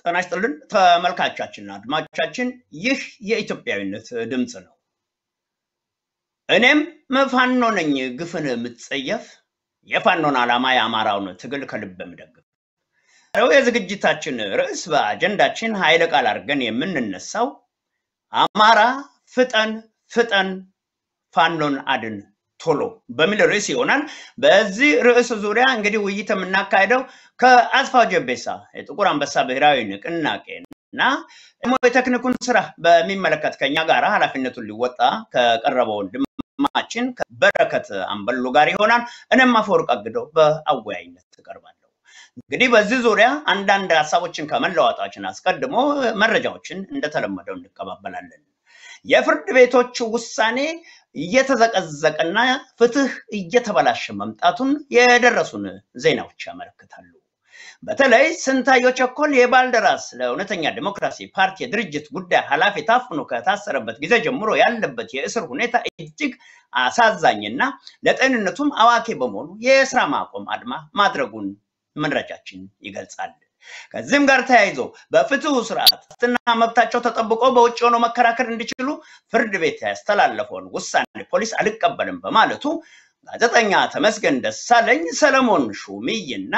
ጤና ይስጥልን ተመልካቻችንና አድማጮቻችን፣ ይህ የኢትዮጵያዊነት ድምፅ ነው። እኔም ፋኖ ነኝ ግፍን የምትጸየፍ የፋኖን ዓላማ የአማራውን ትግል ከልብ የምደግፍ ው የዝግጅታችን ርዕስ በአጀንዳችን ኃይለ ቃል አድርገን የምንነሳው አማራ ፍጠን ፍጠን ፋኖን አድን ቶሎ በሚል ርዕስ ይሆናል። በዚህ ርዕስ ዙሪያ እንግዲህ ውይይት የምናካሄደው ከአስፋው ጀቤሳ የጥቁር አንበሳ ብሔራዊ ንቅናቄ እና ደግሞ የቴክኒኩን ስራ በሚመለከት ከኛ ጋር ኃላፊነቱን ሊወጣ ከቀረበው ወንድማችን በረከት አንበሉ ጋር ይሆናል። እኔም አፈወርቅ አግደው በአወያይነት እቀርባለሁ። እንግዲህ በዚህ ዙሪያ አንዳንድ ሀሳቦችን ከመለዋወጣችን አስቀድሞ መረጃዎችን እንደተለመደው እንቀባበላለን። የፍርድ ቤቶች ውሳኔ እየተዘቀዘቀና ፍትህ እየተበላሸ መምጣቱን የደረሱን ዜናዎች ያመለክታሉ። በተለይ ስንታየሁ ቸኮል የባልደራስ ለእውነተኛ ዲሞክራሲ ፓርቲ የድርጅት ጉዳይ ኃላፊ ታፍኖ ከታሰረበት ጊዜ ጀምሮ ያለበት የእስር ሁኔታ እጅግ አሳዛኝና ለጤንነቱም አዋኪ በመሆኑ የስራ ማቆም አድማ ማድረጉን መረጃችን ይገልጻል። ከዚህም ጋር ተያይዞ በፍትሁ ስርዓት ዋስትና መብታቸው ተጠብቆ በውጭ ሆነው መከራከር እንዲችሉ ፍርድ ቤት ያስተላለፈውን ውሳኔ ፖሊስ አልቀበልም በማለቱ ጋዜጠኛ ተመስገን ደሳለኝ፣ ሰለሞን ሹምይና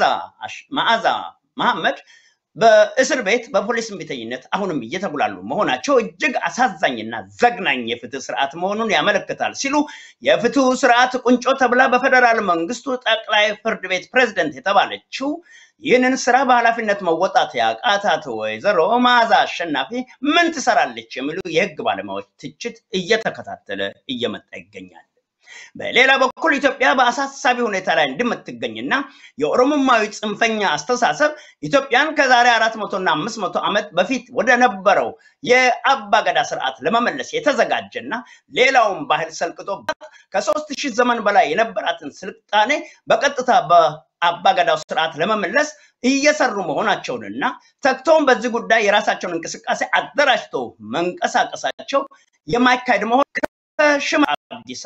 መዓዛ መሐመድ በእስር ቤት በፖሊስ እምቢተኝነት አሁንም እየተጉላሉ መሆናቸው እጅግ አሳዛኝና ዘግናኝ የፍትህ ስርዓት መሆኑን ያመለክታል ሲሉ የፍትሁ ስርዓት ቁንጮ ተብላ በፌደራል መንግስቱ ጠቅላይ ፍርድ ቤት ፕሬዝደንት የተባለችው ይህንን ስራ በኃላፊነት መወጣት ያቃታት ወይዘሮ መዓዛ አሸናፊ ምን ትሰራለች የሚሉ የህግ ባለሙያዎች ትችት እየተከታተለ እየመጣ ይገኛል። በሌላ በኩል ኢትዮጵያ በአሳሳቢ ሁኔታ ላይ እንደምትገኝና የኦሮሞማዊ ጽንፈኛ አስተሳሰብ ኢትዮጵያን ከዛሬ አራት መቶና አምስት መቶ ዓመት በፊት ወደ ነበረው የአባገዳ ስርዓት ለመመለስ የተዘጋጀና ሌላውን ባህል ሰልቅጦባት ከሶስት ሺህ ዘመን በላይ የነበራትን ስልጣኔ በቀጥታ በአባገዳው ስርዓት ለመመለስ እየሰሩ መሆናቸውንና ተግተውን በዚህ ጉዳይ የራሳቸውን እንቅስቃሴ አደራጅተው መንቀሳቀሳቸው የማይካሄድ መሆን ከሽማ አብዲሳ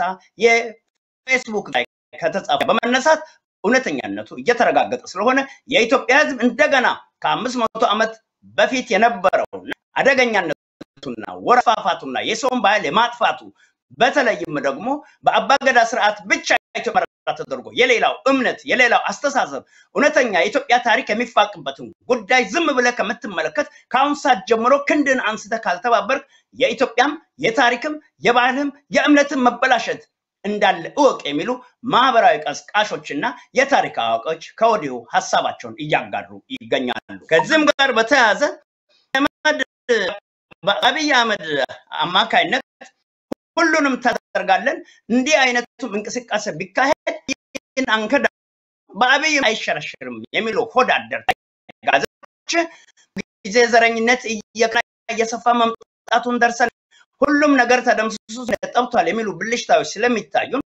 የፌስቡክ ላይ ከተጻፈ በመነሳት እውነተኛነቱ እየተረጋገጠ ስለሆነ የኢትዮጵያ ሕዝብ እንደገና ከአምስት መቶ ዓመት በፊት የነበረው አደገኛነቱና ወረፋፋቱና የሰውን ባህል የማጥፋቱ በተለይም ደግሞ በአባገዳ ስርዓት ብቻ ኢትዮጵያ ተደርጎ የሌላው እምነት የሌላው አስተሳሰብ እውነተኛ የኢትዮጵያ ታሪክ የሚፋቅበትን ጉዳይ ዝም ብለህ ከምትመለከት ከአሁን ሰዓት ጀምሮ ክንድን አንስተህ ካልተባበርክ የኢትዮጵያም የታሪክም የባህልም የእምነትም መበላሸት እንዳለ እወቅ የሚሉ ማህበራዊ ቀስቃሾችና የታሪክ አዋቂዎች ከወዲሁ ሀሳባቸውን እያጋሩ ይገኛሉ። ከዚህም ጋር በተያያዘ በአብይ አህመድ አማካይነት ሁሉንም ታደርጋለን እንዲህ አይነቱም እንቅስቃሴ ቢካሄድ ይህን አንከዳ በአብይ አይሸረሽርም የሚሉ ሆዳደር ጋዜጦች ጊዜ ዘረኝነት እየሰፋ መምጣቱን ደርሰን ሁሉም ነገር ተደምስሶ ጠብቷል የሚሉ ብልሽታዎች ስለሚታዩን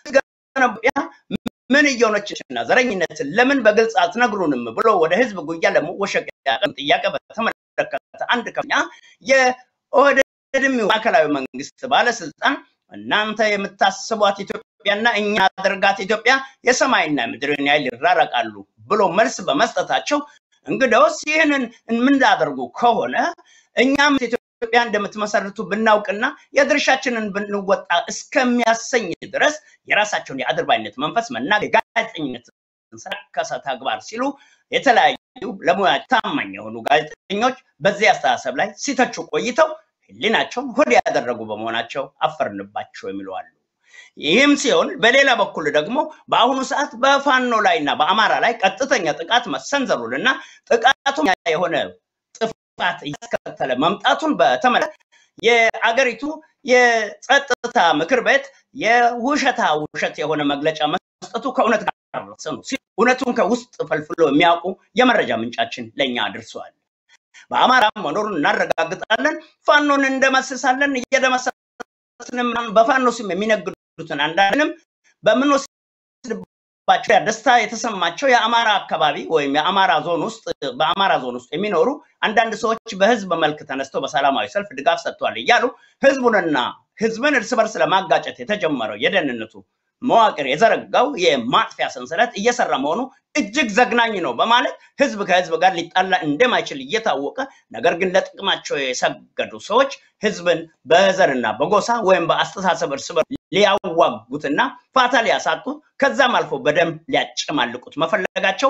ምን እየሆነችና ዘረኝነትን ለምን በግልጽ አትነግሩንም ብሎ ወደ ህዝብ ጉያ ለመወሸቅ ጥያቄ በተመለከተ አንድ ከፍተኛ የኦህዴድም ማዕከላዊ መንግስት ባለስልጣን እናንተ የምታስቧት ኢትዮጵያና እኛ አድርጋት ኢትዮጵያ የሰማይና ምድርን ያህል ይራረቃሉ ብሎ መልስ በመስጠታቸው እንግዲያውስ ይህንን የምናደርጉ ከሆነ እኛም ኢትዮጵያ እንደምትመሰርቱ ብናውቅና የድርሻችንን ብንወጣ እስከሚያሰኝ ድረስ የራሳቸውን የአድርባይነት መንፈስ መናገር የጋዜጠኝነት ሰከሰ ተግባር ሲሉ የተለያዩ ለሙያ ታማኝ የሆኑ ጋዜጠኞች በዚህ አስተሳሰብ ላይ ሲተቹ ቆይተው ህሊናቸውን ሆድ ያደረጉ በመሆናቸው አፈርንባቸው የሚሉ አሉ። ይህም ሲሆን በሌላ በኩል ደግሞ በአሁኑ ሰዓት በፋኖ ላይ እና በአማራ ላይ ቀጥተኛ ጥቃት መሰንዘሩን እና ጥቃቱ የሆነ ጥፋት እያስከተለ መምጣቱን በተመለከተ የአገሪቱ የጸጥታ ምክር ቤት የውሸታ ውሸት የሆነ መግለጫ መስጠቱ ከእውነት ጋር ነው። እውነቱን ከውስጥ ፈልፍሎ የሚያውቁ የመረጃ ምንጫችን ለእኛ አድርሰዋል። በአማራ መኖሩን እናረጋግጣለን፣ ፋኖን እንደመስሳለን፣ እየደመሰስንም በፋኖ ስም የሚነግዱትን አንዳንድንም በምንወስድባቸው ደስታ የተሰማቸው የአማራ አካባቢ ወይም የአማራ ዞን ውስጥ በአማራ ዞን ውስጥ የሚኖሩ አንዳንድ ሰዎች በህዝብ መልክ ተነስተው በሰላማዊ ሰልፍ ድጋፍ ሰጥተዋል እያሉ ህዝቡንና ህዝብን እርስ በርስ ለማጋጨት የተጀመረው የደህንነቱ መዋቅር የዘረጋው የማጥፊያ ሰንሰለት እየሰራ መሆኑ እጅግ ዘግናኝ ነው በማለት ህዝብ ከህዝብ ጋር ሊጣላ እንደማይችል እየታወቀ ነገር ግን ለጥቅማቸው የሰገዱ ሰዎች ህዝብን በዘርና በጎሳ ወይም በአስተሳሰብ እርስ በርስ ሊያዋጉትና ፋታ ሊያሳጡት ከዛም አልፎ በደም ሊያጨማልቁት መፈለጋቸው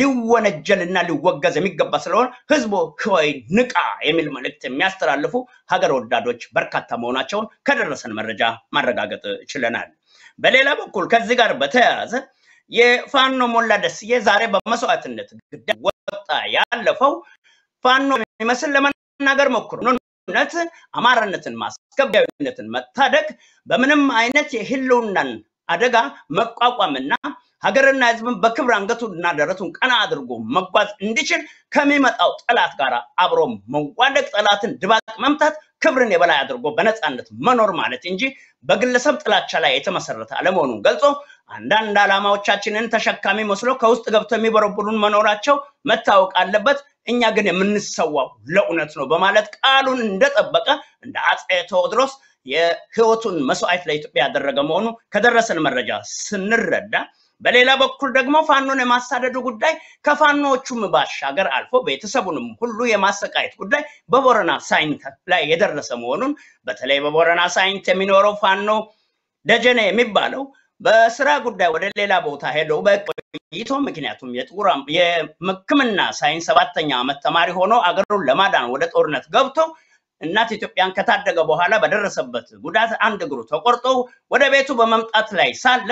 ሊወነጀልና ሊወገዝ የሚገባ ስለሆነ ህዝቡ ሆይ ንቃ የሚል መልእክት የሚያስተላልፉ ሀገር ወዳዶች በርካታ መሆናቸውን ከደረሰን መረጃ ማረጋገጥ ችለናል። በሌላ በኩል ከዚህ ጋር በተያያዘ የፋኖ ሞላ ደስዬ ዛሬ በመስዋዕትነት ግዳጅ ወጣ ያለፈው ፋኖ የሚመስል ለመናገር ሞክሮ ነት አማራነትን ማስከቢያዊነትን መታደግ በምንም አይነት የህልውናን አደጋ መቋቋምና ሀገርና ህዝብን በክብር አንገቱንና ደረቱን ቀና አድርጎ መጓዝ እንዲችል ከሚመጣው ጠላት ጋር አብሮ መዋደቅ፣ ጠላትን ድባቅ መምታት፣ ክብርን የበላይ አድርጎ በነፃነት መኖር ማለት እንጂ በግለሰብ ጥላቻ ላይ የተመሰረተ አለመሆኑን ገልጾ አንዳንድ ዓላማዎቻችንን ተሸካሚ መስሎ ከውስጥ ገብተው የሚበረብሩን መኖራቸው መታወቅ አለበት። እኛ ግን የምንሰዋው ለእውነት ነው በማለት ቃሉን እንደጠበቀ እንደ አፄ ቴዎድሮስ የህይወቱን መስዋዕት ለኢትዮጵያ ያደረገ መሆኑ ከደረሰን መረጃ ስንረዳ በሌላ በኩል ደግሞ ፋኖን የማሳደዱ ጉዳይ ከፋኖዎቹም ባሻገር አልፎ ቤተሰቡንም ሁሉ የማሰቃየት ጉዳይ በቦረና ሳይንት ላይ የደረሰ መሆኑን በተለይ በቦረና ሳይንት የሚኖረው ፋኖ ደጀኔ የሚባለው በስራ ጉዳይ ወደ ሌላ ቦታ ሄዶ በቆይቶ ምክንያቱም የጥቁር የሕክምና ሳይንስ ሰባተኛ ዓመት ተማሪ ሆኖ አገሩን ለማዳን ወደ ጦርነት ገብቶ እናት ኢትዮጵያን ከታደገ በኋላ በደረሰበት ጉዳት አንድ እግሩ ተቆርጦ ወደ ቤቱ በመምጣት ላይ ሳለ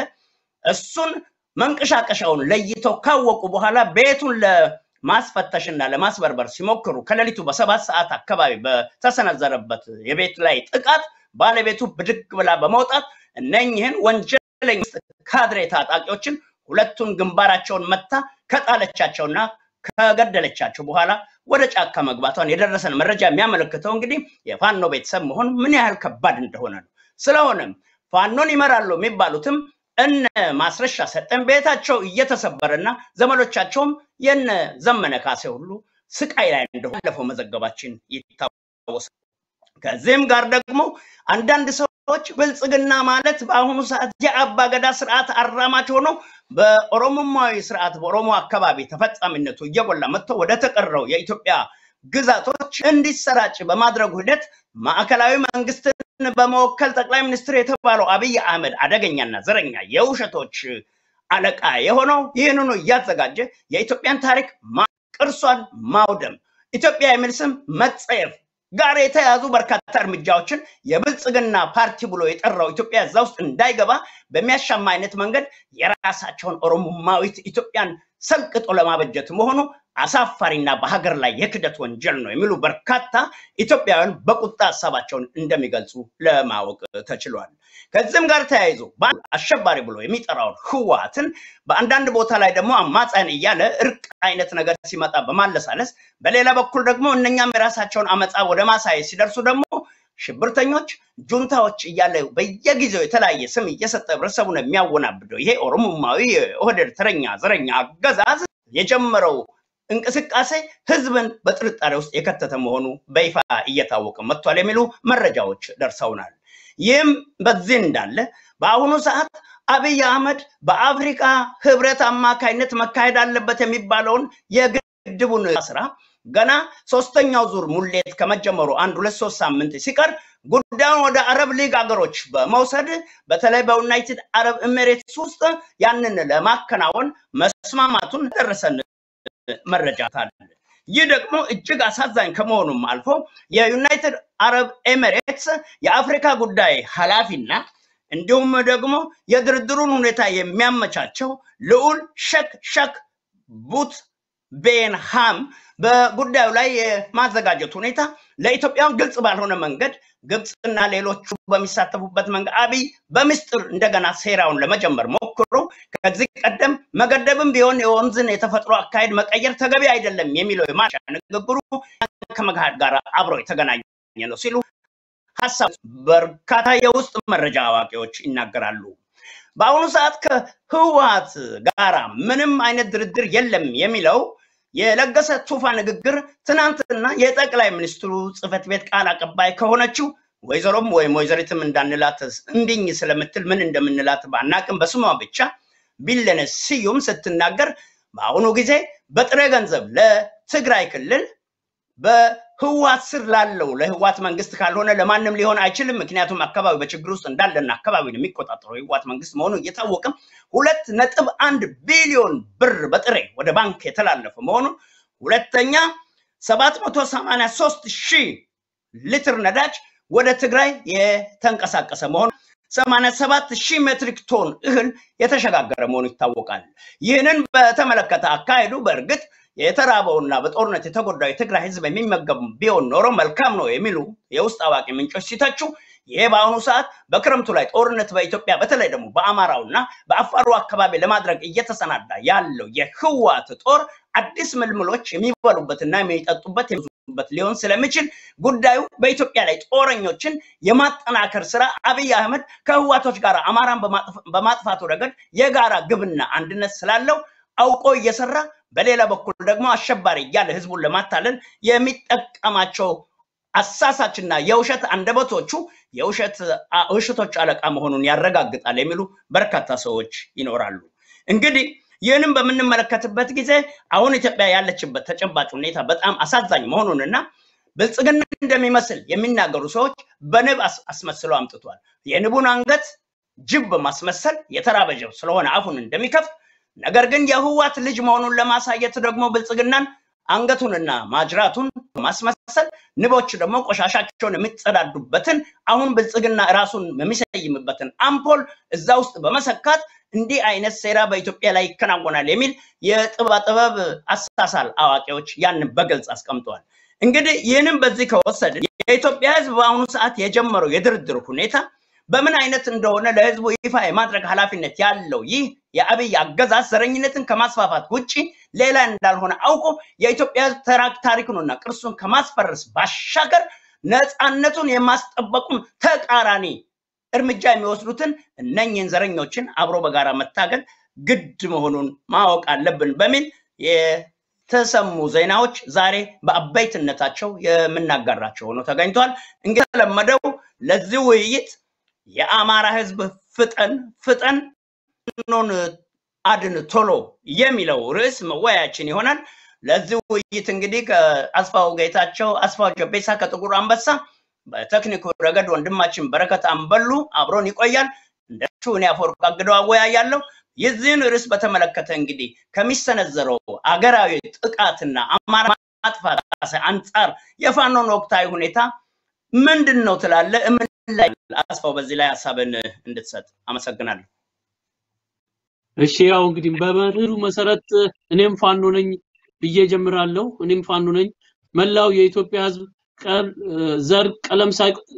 እሱን መንቀሻቀሻውን ለይተው ካወቁ በኋላ ቤቱን ለማስፈተሽና ለማስበርበር ሲሞክሩ ከሌሊቱ በሰባት ሰዓት አካባቢ በተሰነዘረበት የቤት ላይ ጥቃት ባለቤቱ ብድግ ብላ በመውጣት እነኝህን ወንጀለኛ ካድሬ ታጣቂዎችን ሁለቱን ግንባራቸውን መታ ከጣለቻቸውና ከገደለቻቸው በኋላ ወደ ጫካ መግባቷን የደረሰን መረጃ የሚያመለክተው እንግዲህ የፋኖ ቤተሰብ መሆን ምን ያህል ከባድ እንደሆነ ነው። ስለሆነም ፋኖን ይመራሉ የሚባሉትም እነ ማስረሻ ሰጠን ቤታቸው እየተሰበረና ዘመዶቻቸውም የነ ዘመነ ካሴ ሁሉ ስቃይ ላይ እንደሆነ ባለፈው መዘገባችን ይታወሳል። ከዚህም ጋር ደግሞ አንዳንድ ሰዎች ብልጽግና ማለት በአሁኑ ሰዓት የአባ ገዳ ስርዓት አራማጅ ሆኖ በኦሮሞማዊ ስርዓት በኦሮሞ አካባቢ ተፈጻሚነቱ እየጎላ መጥቶ ወደ ተቀረው የኢትዮጵያ ግዛቶች እንዲሰራጭ በማድረጉ ሂደት ማዕከላዊ መንግስትን በመወከል ጠቅላይ ሚኒስትር የተባለው አብይ አህመድ አደገኛና ዘረኛ የውሸቶች አለቃ የሆነው ይህንኑ እያዘጋጀ የኢትዮጵያን ታሪክ ቅርሷን ማውደም ኢትዮጵያ የሚል ስም መጸየፍ ጋር የተያዙ በርካታ እርምጃዎችን የብልጽግና ፓርቲ ብሎ የጠራው ኢትዮጵያ እዛ ውስጥ እንዳይገባ በሚያሻማ አይነት መንገድ የራሳቸውን ኦሮሞማዊት ኢትዮጵያን ሰልቅጦ ለማበጀት መሆኑ አሳፋሪና በሀገር ላይ የክደት ወንጀል ነው የሚሉ በርካታ ኢትዮጵያውያን በቁጣ ሀሳባቸውን እንደሚገልጹ ለማወቅ ተችሏል። ከዚህም ጋር ተያይዞ አሸባሪ ብሎ የሚጠራውን ህወሓትን በአንዳንድ ቦታ ላይ ደግሞ አማጻን እያለ እርቅ አይነት ነገር ሲመጣ በማለሳለስ በሌላ በኩል ደግሞ እነኛም የራሳቸውን አመፃ ወደ ማሳየት ሲደርሱ ደግሞ ሽብርተኞች፣ ጁንታዎች እያለ በየጊዜው የተለያየ ስም እየሰጠ ህብረተሰቡን የሚያወናብደው ይሄ ኦሮሞማዊ የኦህዴድ ተረኛ ዘረኛ አገዛዝ የጀመረው እንቅስቃሴ ህዝብን በጥርጣሬ ውስጥ የከተተ መሆኑ በይፋ እየታወቀ መጥቷል የሚሉ መረጃዎች ደርሰውናል። ይህም በዚህ እንዳለ በአሁኑ ሰዓት አብይ አህመድ በአፍሪካ ህብረት አማካይነት መካሄድ አለበት የሚባለውን የግድቡን ስራ ገና ሶስተኛው ዙር ሙሌት ከመጀመሩ አንድ ሁለት ሶስት ሳምንት ሲቀር ጉዳዩን ወደ አረብ ሊግ ሀገሮች በመውሰድ በተለይ በዩናይትድ አረብ ኤሚሬትስ ውስጥ ያንን ለማከናወን መስማማቱን ደረሰን መረጃ አለ። ይህ ደግሞ እጅግ አሳዛኝ ከመሆኑም አልፎ የዩናይትድ አረብ ኤሚሬትስ የአፍሪካ ጉዳይ ኃላፊና እንዲሁም ደግሞ የድርድሩን ሁኔታ የሚያመቻቸው ልዑል ሸክ ሸክ ቡት ቤን ሃም በጉዳዩ ላይ የማዘጋጀት ሁኔታ ለኢትዮጵያውያን ግልጽ ባልሆነ መንገድ ግብፅና ሌሎቹ በሚሳተፉበት መንገድ አብይ በምስጢር እንደገና ሴራውን ለመጀመር ሞክሮ ከዚህ ቀደም መገደብም ቢሆን የወንዝን የተፈጥሮ አካሄድ መቀየር ተገቢ አይደለም የሚለው የማሻ ንግግሩ ከመግሃድ ጋር አብሮ የተገናኘ ነው ሲሉ ሀሳብ በርካታ የውስጥ መረጃ አዋቂዎች ይናገራሉ። በአሁኑ ሰዓት ከህወሓት ጋራ ምንም አይነት ድርድር የለም የሚለው የለገሰ ቱፋ ንግግር ትናንትና የጠቅላይ ሚኒስትሩ ጽህፈት ቤት ቃል አቀባይ ከሆነችው ወይዘሮም ወይም ወይዘሪትም እንዳንላት እንድኝ ስለምትል ምን እንደምንላት ባናቅም በስሟ ብቻ ቢለኔ ስዩም ስትናገር በአሁኑ ጊዜ በጥሬ ገንዘብ ለትግራይ ክልል በህዋት ስር ላለው ለህዋት መንግስት ካልሆነ ለማንም ሊሆን አይችልም። ምክንያቱም አካባቢ በችግር ውስጥ እንዳለና አካባቢውን የሚቆጣጠረው የህዋት መንግስት መሆኑ እየታወቀም ሁለት ነጥብ አንድ ቢሊዮን ብር በጥሬ ወደ ባንክ የተላለፈ መሆኑን ሁለተኛ ሰባት መቶ ሰማንያ ሶስት ሺህ ሊትር ነዳጅ ወደ ትግራይ የተንቀሳቀሰ መሆኑ ሰማንያ ሰባት ሺህ ሜትሪክ ቶን እህል የተሸጋገረ መሆኑ ይታወቃል። ይህንን በተመለከተ አካሄዱ በእርግጥ የተራበውና በጦርነት የተጎዳው የትግራይ ህዝብ የሚመገብ ቢሆን ኖሮ መልካም ነው የሚሉ የውስጥ አዋቂ ምንጮች ሲተቹ፣ ይሄ በአሁኑ ሰዓት በክረምቱ ላይ ጦርነት በኢትዮጵያ በተለይ ደግሞ በአማራውና በአፋሩ አካባቢ ለማድረግ እየተሰናዳ ያለው የህዋት ጦር አዲስ ምልምሎች የሚበሉበትና የሚጠጡበት የሚዙበት ሊሆን ስለሚችል ጉዳዩ በኢትዮጵያ ላይ ጦረኞችን የማጠናከር ስራ አብይ አህመድ ከህዋቶች ጋር አማራን በማጥፋቱ ረገድ የጋራ ግብና አንድነት ስላለው አውቆ እየሰራ በሌላ በኩል ደግሞ አሸባሪ እያለ ህዝቡን ለማታለል የሚጠቀማቸው አሳሳችና የውሸት አንደበቶቹ የውሸት ውሸቶች አለቃ መሆኑን ያረጋግጣል የሚሉ በርካታ ሰዎች ይኖራሉ። እንግዲህ ይህንም በምንመለከትበት ጊዜ አሁን ኢትዮጵያ ያለችበት ተጨባጭ ሁኔታ በጣም አሳዛኝ መሆኑንና ብልጽግና እንደሚመስል የሚናገሩ ሰዎች በንብ አስመስለው አምጥቷል። የንቡን አንገት ጅብ በማስመሰል የተራበ ጅብ ስለሆነ አፉን እንደሚከፍት ነገር ግን የህዋት ልጅ መሆኑን ለማሳየት ደግሞ ብልጽግናን አንገቱንና ማጅራቱን ማስመሰል ንቦች ደግሞ ቆሻሻቸውን የሚጸዳዱበትን አሁን ብልጽግና ራሱን የሚሰይምበትን አምፖል እዛ ውስጥ በመሰካት እንዲህ አይነት ሴራ በኢትዮጵያ ላይ ይከናወናል የሚል የጥበብ አሳሳል አዋቂዎች ያንን በግልጽ አስቀምጠዋል። እንግዲህ ይህንም በዚህ ከወሰድን የኢትዮጵያ ህዝብ በአሁኑ ሰዓት የጀመረው የድርድር ሁኔታ በምን አይነት እንደሆነ ለህዝቡ ይፋ የማድረግ ኃላፊነት ያለው ይህ የአብይ አገዛዝ ዘረኝነትን ከማስፋፋት ውጭ ሌላ እንዳልሆነ አውቆ የኢትዮጵያ ህዝብ ታሪኩንና ቅርሱን ከማስፈረስ ባሻገር ነፃነቱን የማስጠበቁን ተቃራኒ እርምጃ የሚወስዱትን እነኝህን ዘረኞችን አብሮ በጋራ መታገል ግድ መሆኑን ማወቅ አለብን በሚል የተሰሙ ዜናዎች ዛሬ በአበይትነታቸው የምናጋራቸው ሆኖ ተገኝቷል። እንግዲህ የተለመደው ለዚህ ውይይት የአማራ ህዝብ ፍጠን ፍጠን ኖን አድን ቶሎ የሚለው ርዕስ መወያያችን ይሆናል። ለዚህ ውይይት እንግዲህ ከአስፋው ጌታቸው፣ አስፋው ጀቤሳ ከጥቁር አንበሳ፣ በቴክኒኩ ረገድ ወንድማችን በረከት አንበሉ አብሮን ይቆያል። እንደሱ እኔ አፈወርቅ አግደው አወያያለሁ። የዚህን ርዕስ በተመለከተ እንግዲህ ከሚሰነዘረው አገራዊ ጥቃትና አማራ ማጥፋት አንጻር የፋኖን ወቅታዊ ሁኔታ ምንድን ነው ትላለ? ምን ላይ አስፋው በዚህ ላይ ሀሳብን እንድትሰጥ አመሰግናለሁ። እሺ ያው እንግዲህ በመርህሩ መሰረት እኔም ፋኖ ነኝ ብዬ ጀምራለሁ። እኔም ፋኖ ነኝ። መላው የኢትዮጵያ ህዝብ ዘር፣ ቀለም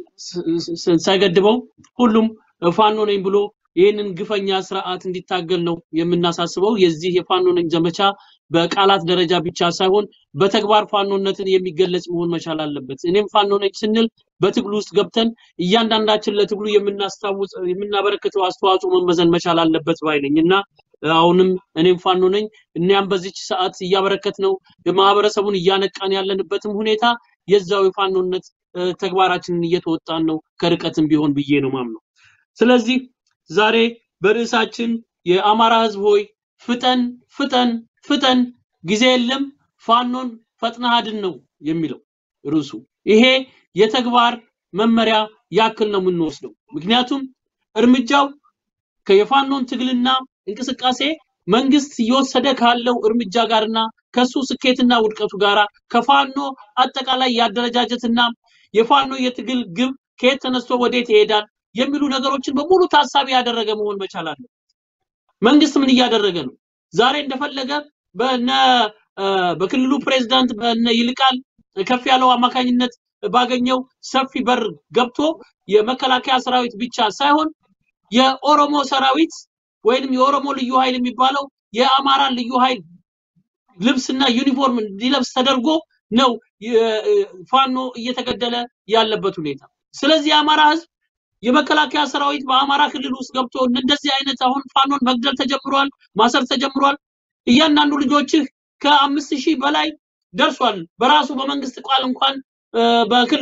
ሳይገድበው ሁሉም ፋኖ ነኝ ብሎ ይህንን ግፈኛ ስርዓት እንዲታገል ነው የምናሳስበው። የዚህ የፋኖ ነኝ ዘመቻ በቃላት ደረጃ ብቻ ሳይሆን በተግባር ፋኖነትን የሚገለጽ መሆን መቻል አለበት። እኔም ፋኖ ነኝ ስንል በትግሉ ውስጥ ገብተን እያንዳንዳችን ለትግሉ የምናስታውስ የምናበረክተው አስተዋጽኦ መመዘን መቻል አለበት ባይ ነኝ እና አሁንም እኔም ፋኖ ነኝ። እኒያም በዚች ሰዓት እያበረከት ነው ማህበረሰቡን እያነቃን ያለንበትም ሁኔታ የዛው የፋኖነት ተግባራችንን እየተወጣን ነው ከርቀትም ቢሆን ብዬ ነው ማምነው። ስለዚህ ዛሬ በርዕሳችን የአማራ ህዝብ ሆይ ፍጠን ፍጠን ፍጠን ጊዜ የለም ፋኖን ፈጥነህ አድን ነው የሚለው ርዕሱ። ይሄ የተግባር መመሪያ ያክል ነው የምንወስደው። ምክንያቱም እርምጃው የፋኖን ትግልና እንቅስቃሴ መንግስት እየወሰደ ካለው እርምጃ ጋርና ከሱ ስኬትና ውድቀቱ ጋራ ከፋኖ አጠቃላይ የአደረጃጀትና የፋኖ የትግል ግብ ከየት ተነስቶ ወዴት ይሄዳል የሚሉ ነገሮችን በሙሉ ታሳቢ ያደረገ መሆን መቻል አለበት። መንግስት ምን እያደረገ ነው? ዛሬ እንደፈለገ በነ በክልሉ ፕሬዝዳንት በነ ይልቃል ከፍ ያለው አማካኝነት ባገኘው ሰፊ በር ገብቶ የመከላከያ ሰራዊት ብቻ ሳይሆን የኦሮሞ ሰራዊት ወይንም የኦሮሞ ልዩ ኃይል የሚባለው የአማራን ልዩ ኃይል ልብስና ዩኒፎርም እንዲለብስ ተደርጎ ነው ፋኖ እየተገደለ ያለበት ሁኔታ። ስለዚህ የአማራ ህዝብ የመከላከያ ሰራዊት በአማራ ክልል ውስጥ ገብቶ እንደዚህ አይነት አሁን ፋኖን መግደል ተጀምሯል፣ ማሰር ተጀምሯል። እያንዳንዱ ልጆችህ ከአምስት ሺህ በላይ ደርሷል። በራሱ በመንግስት ቃል እንኳን በክልሉ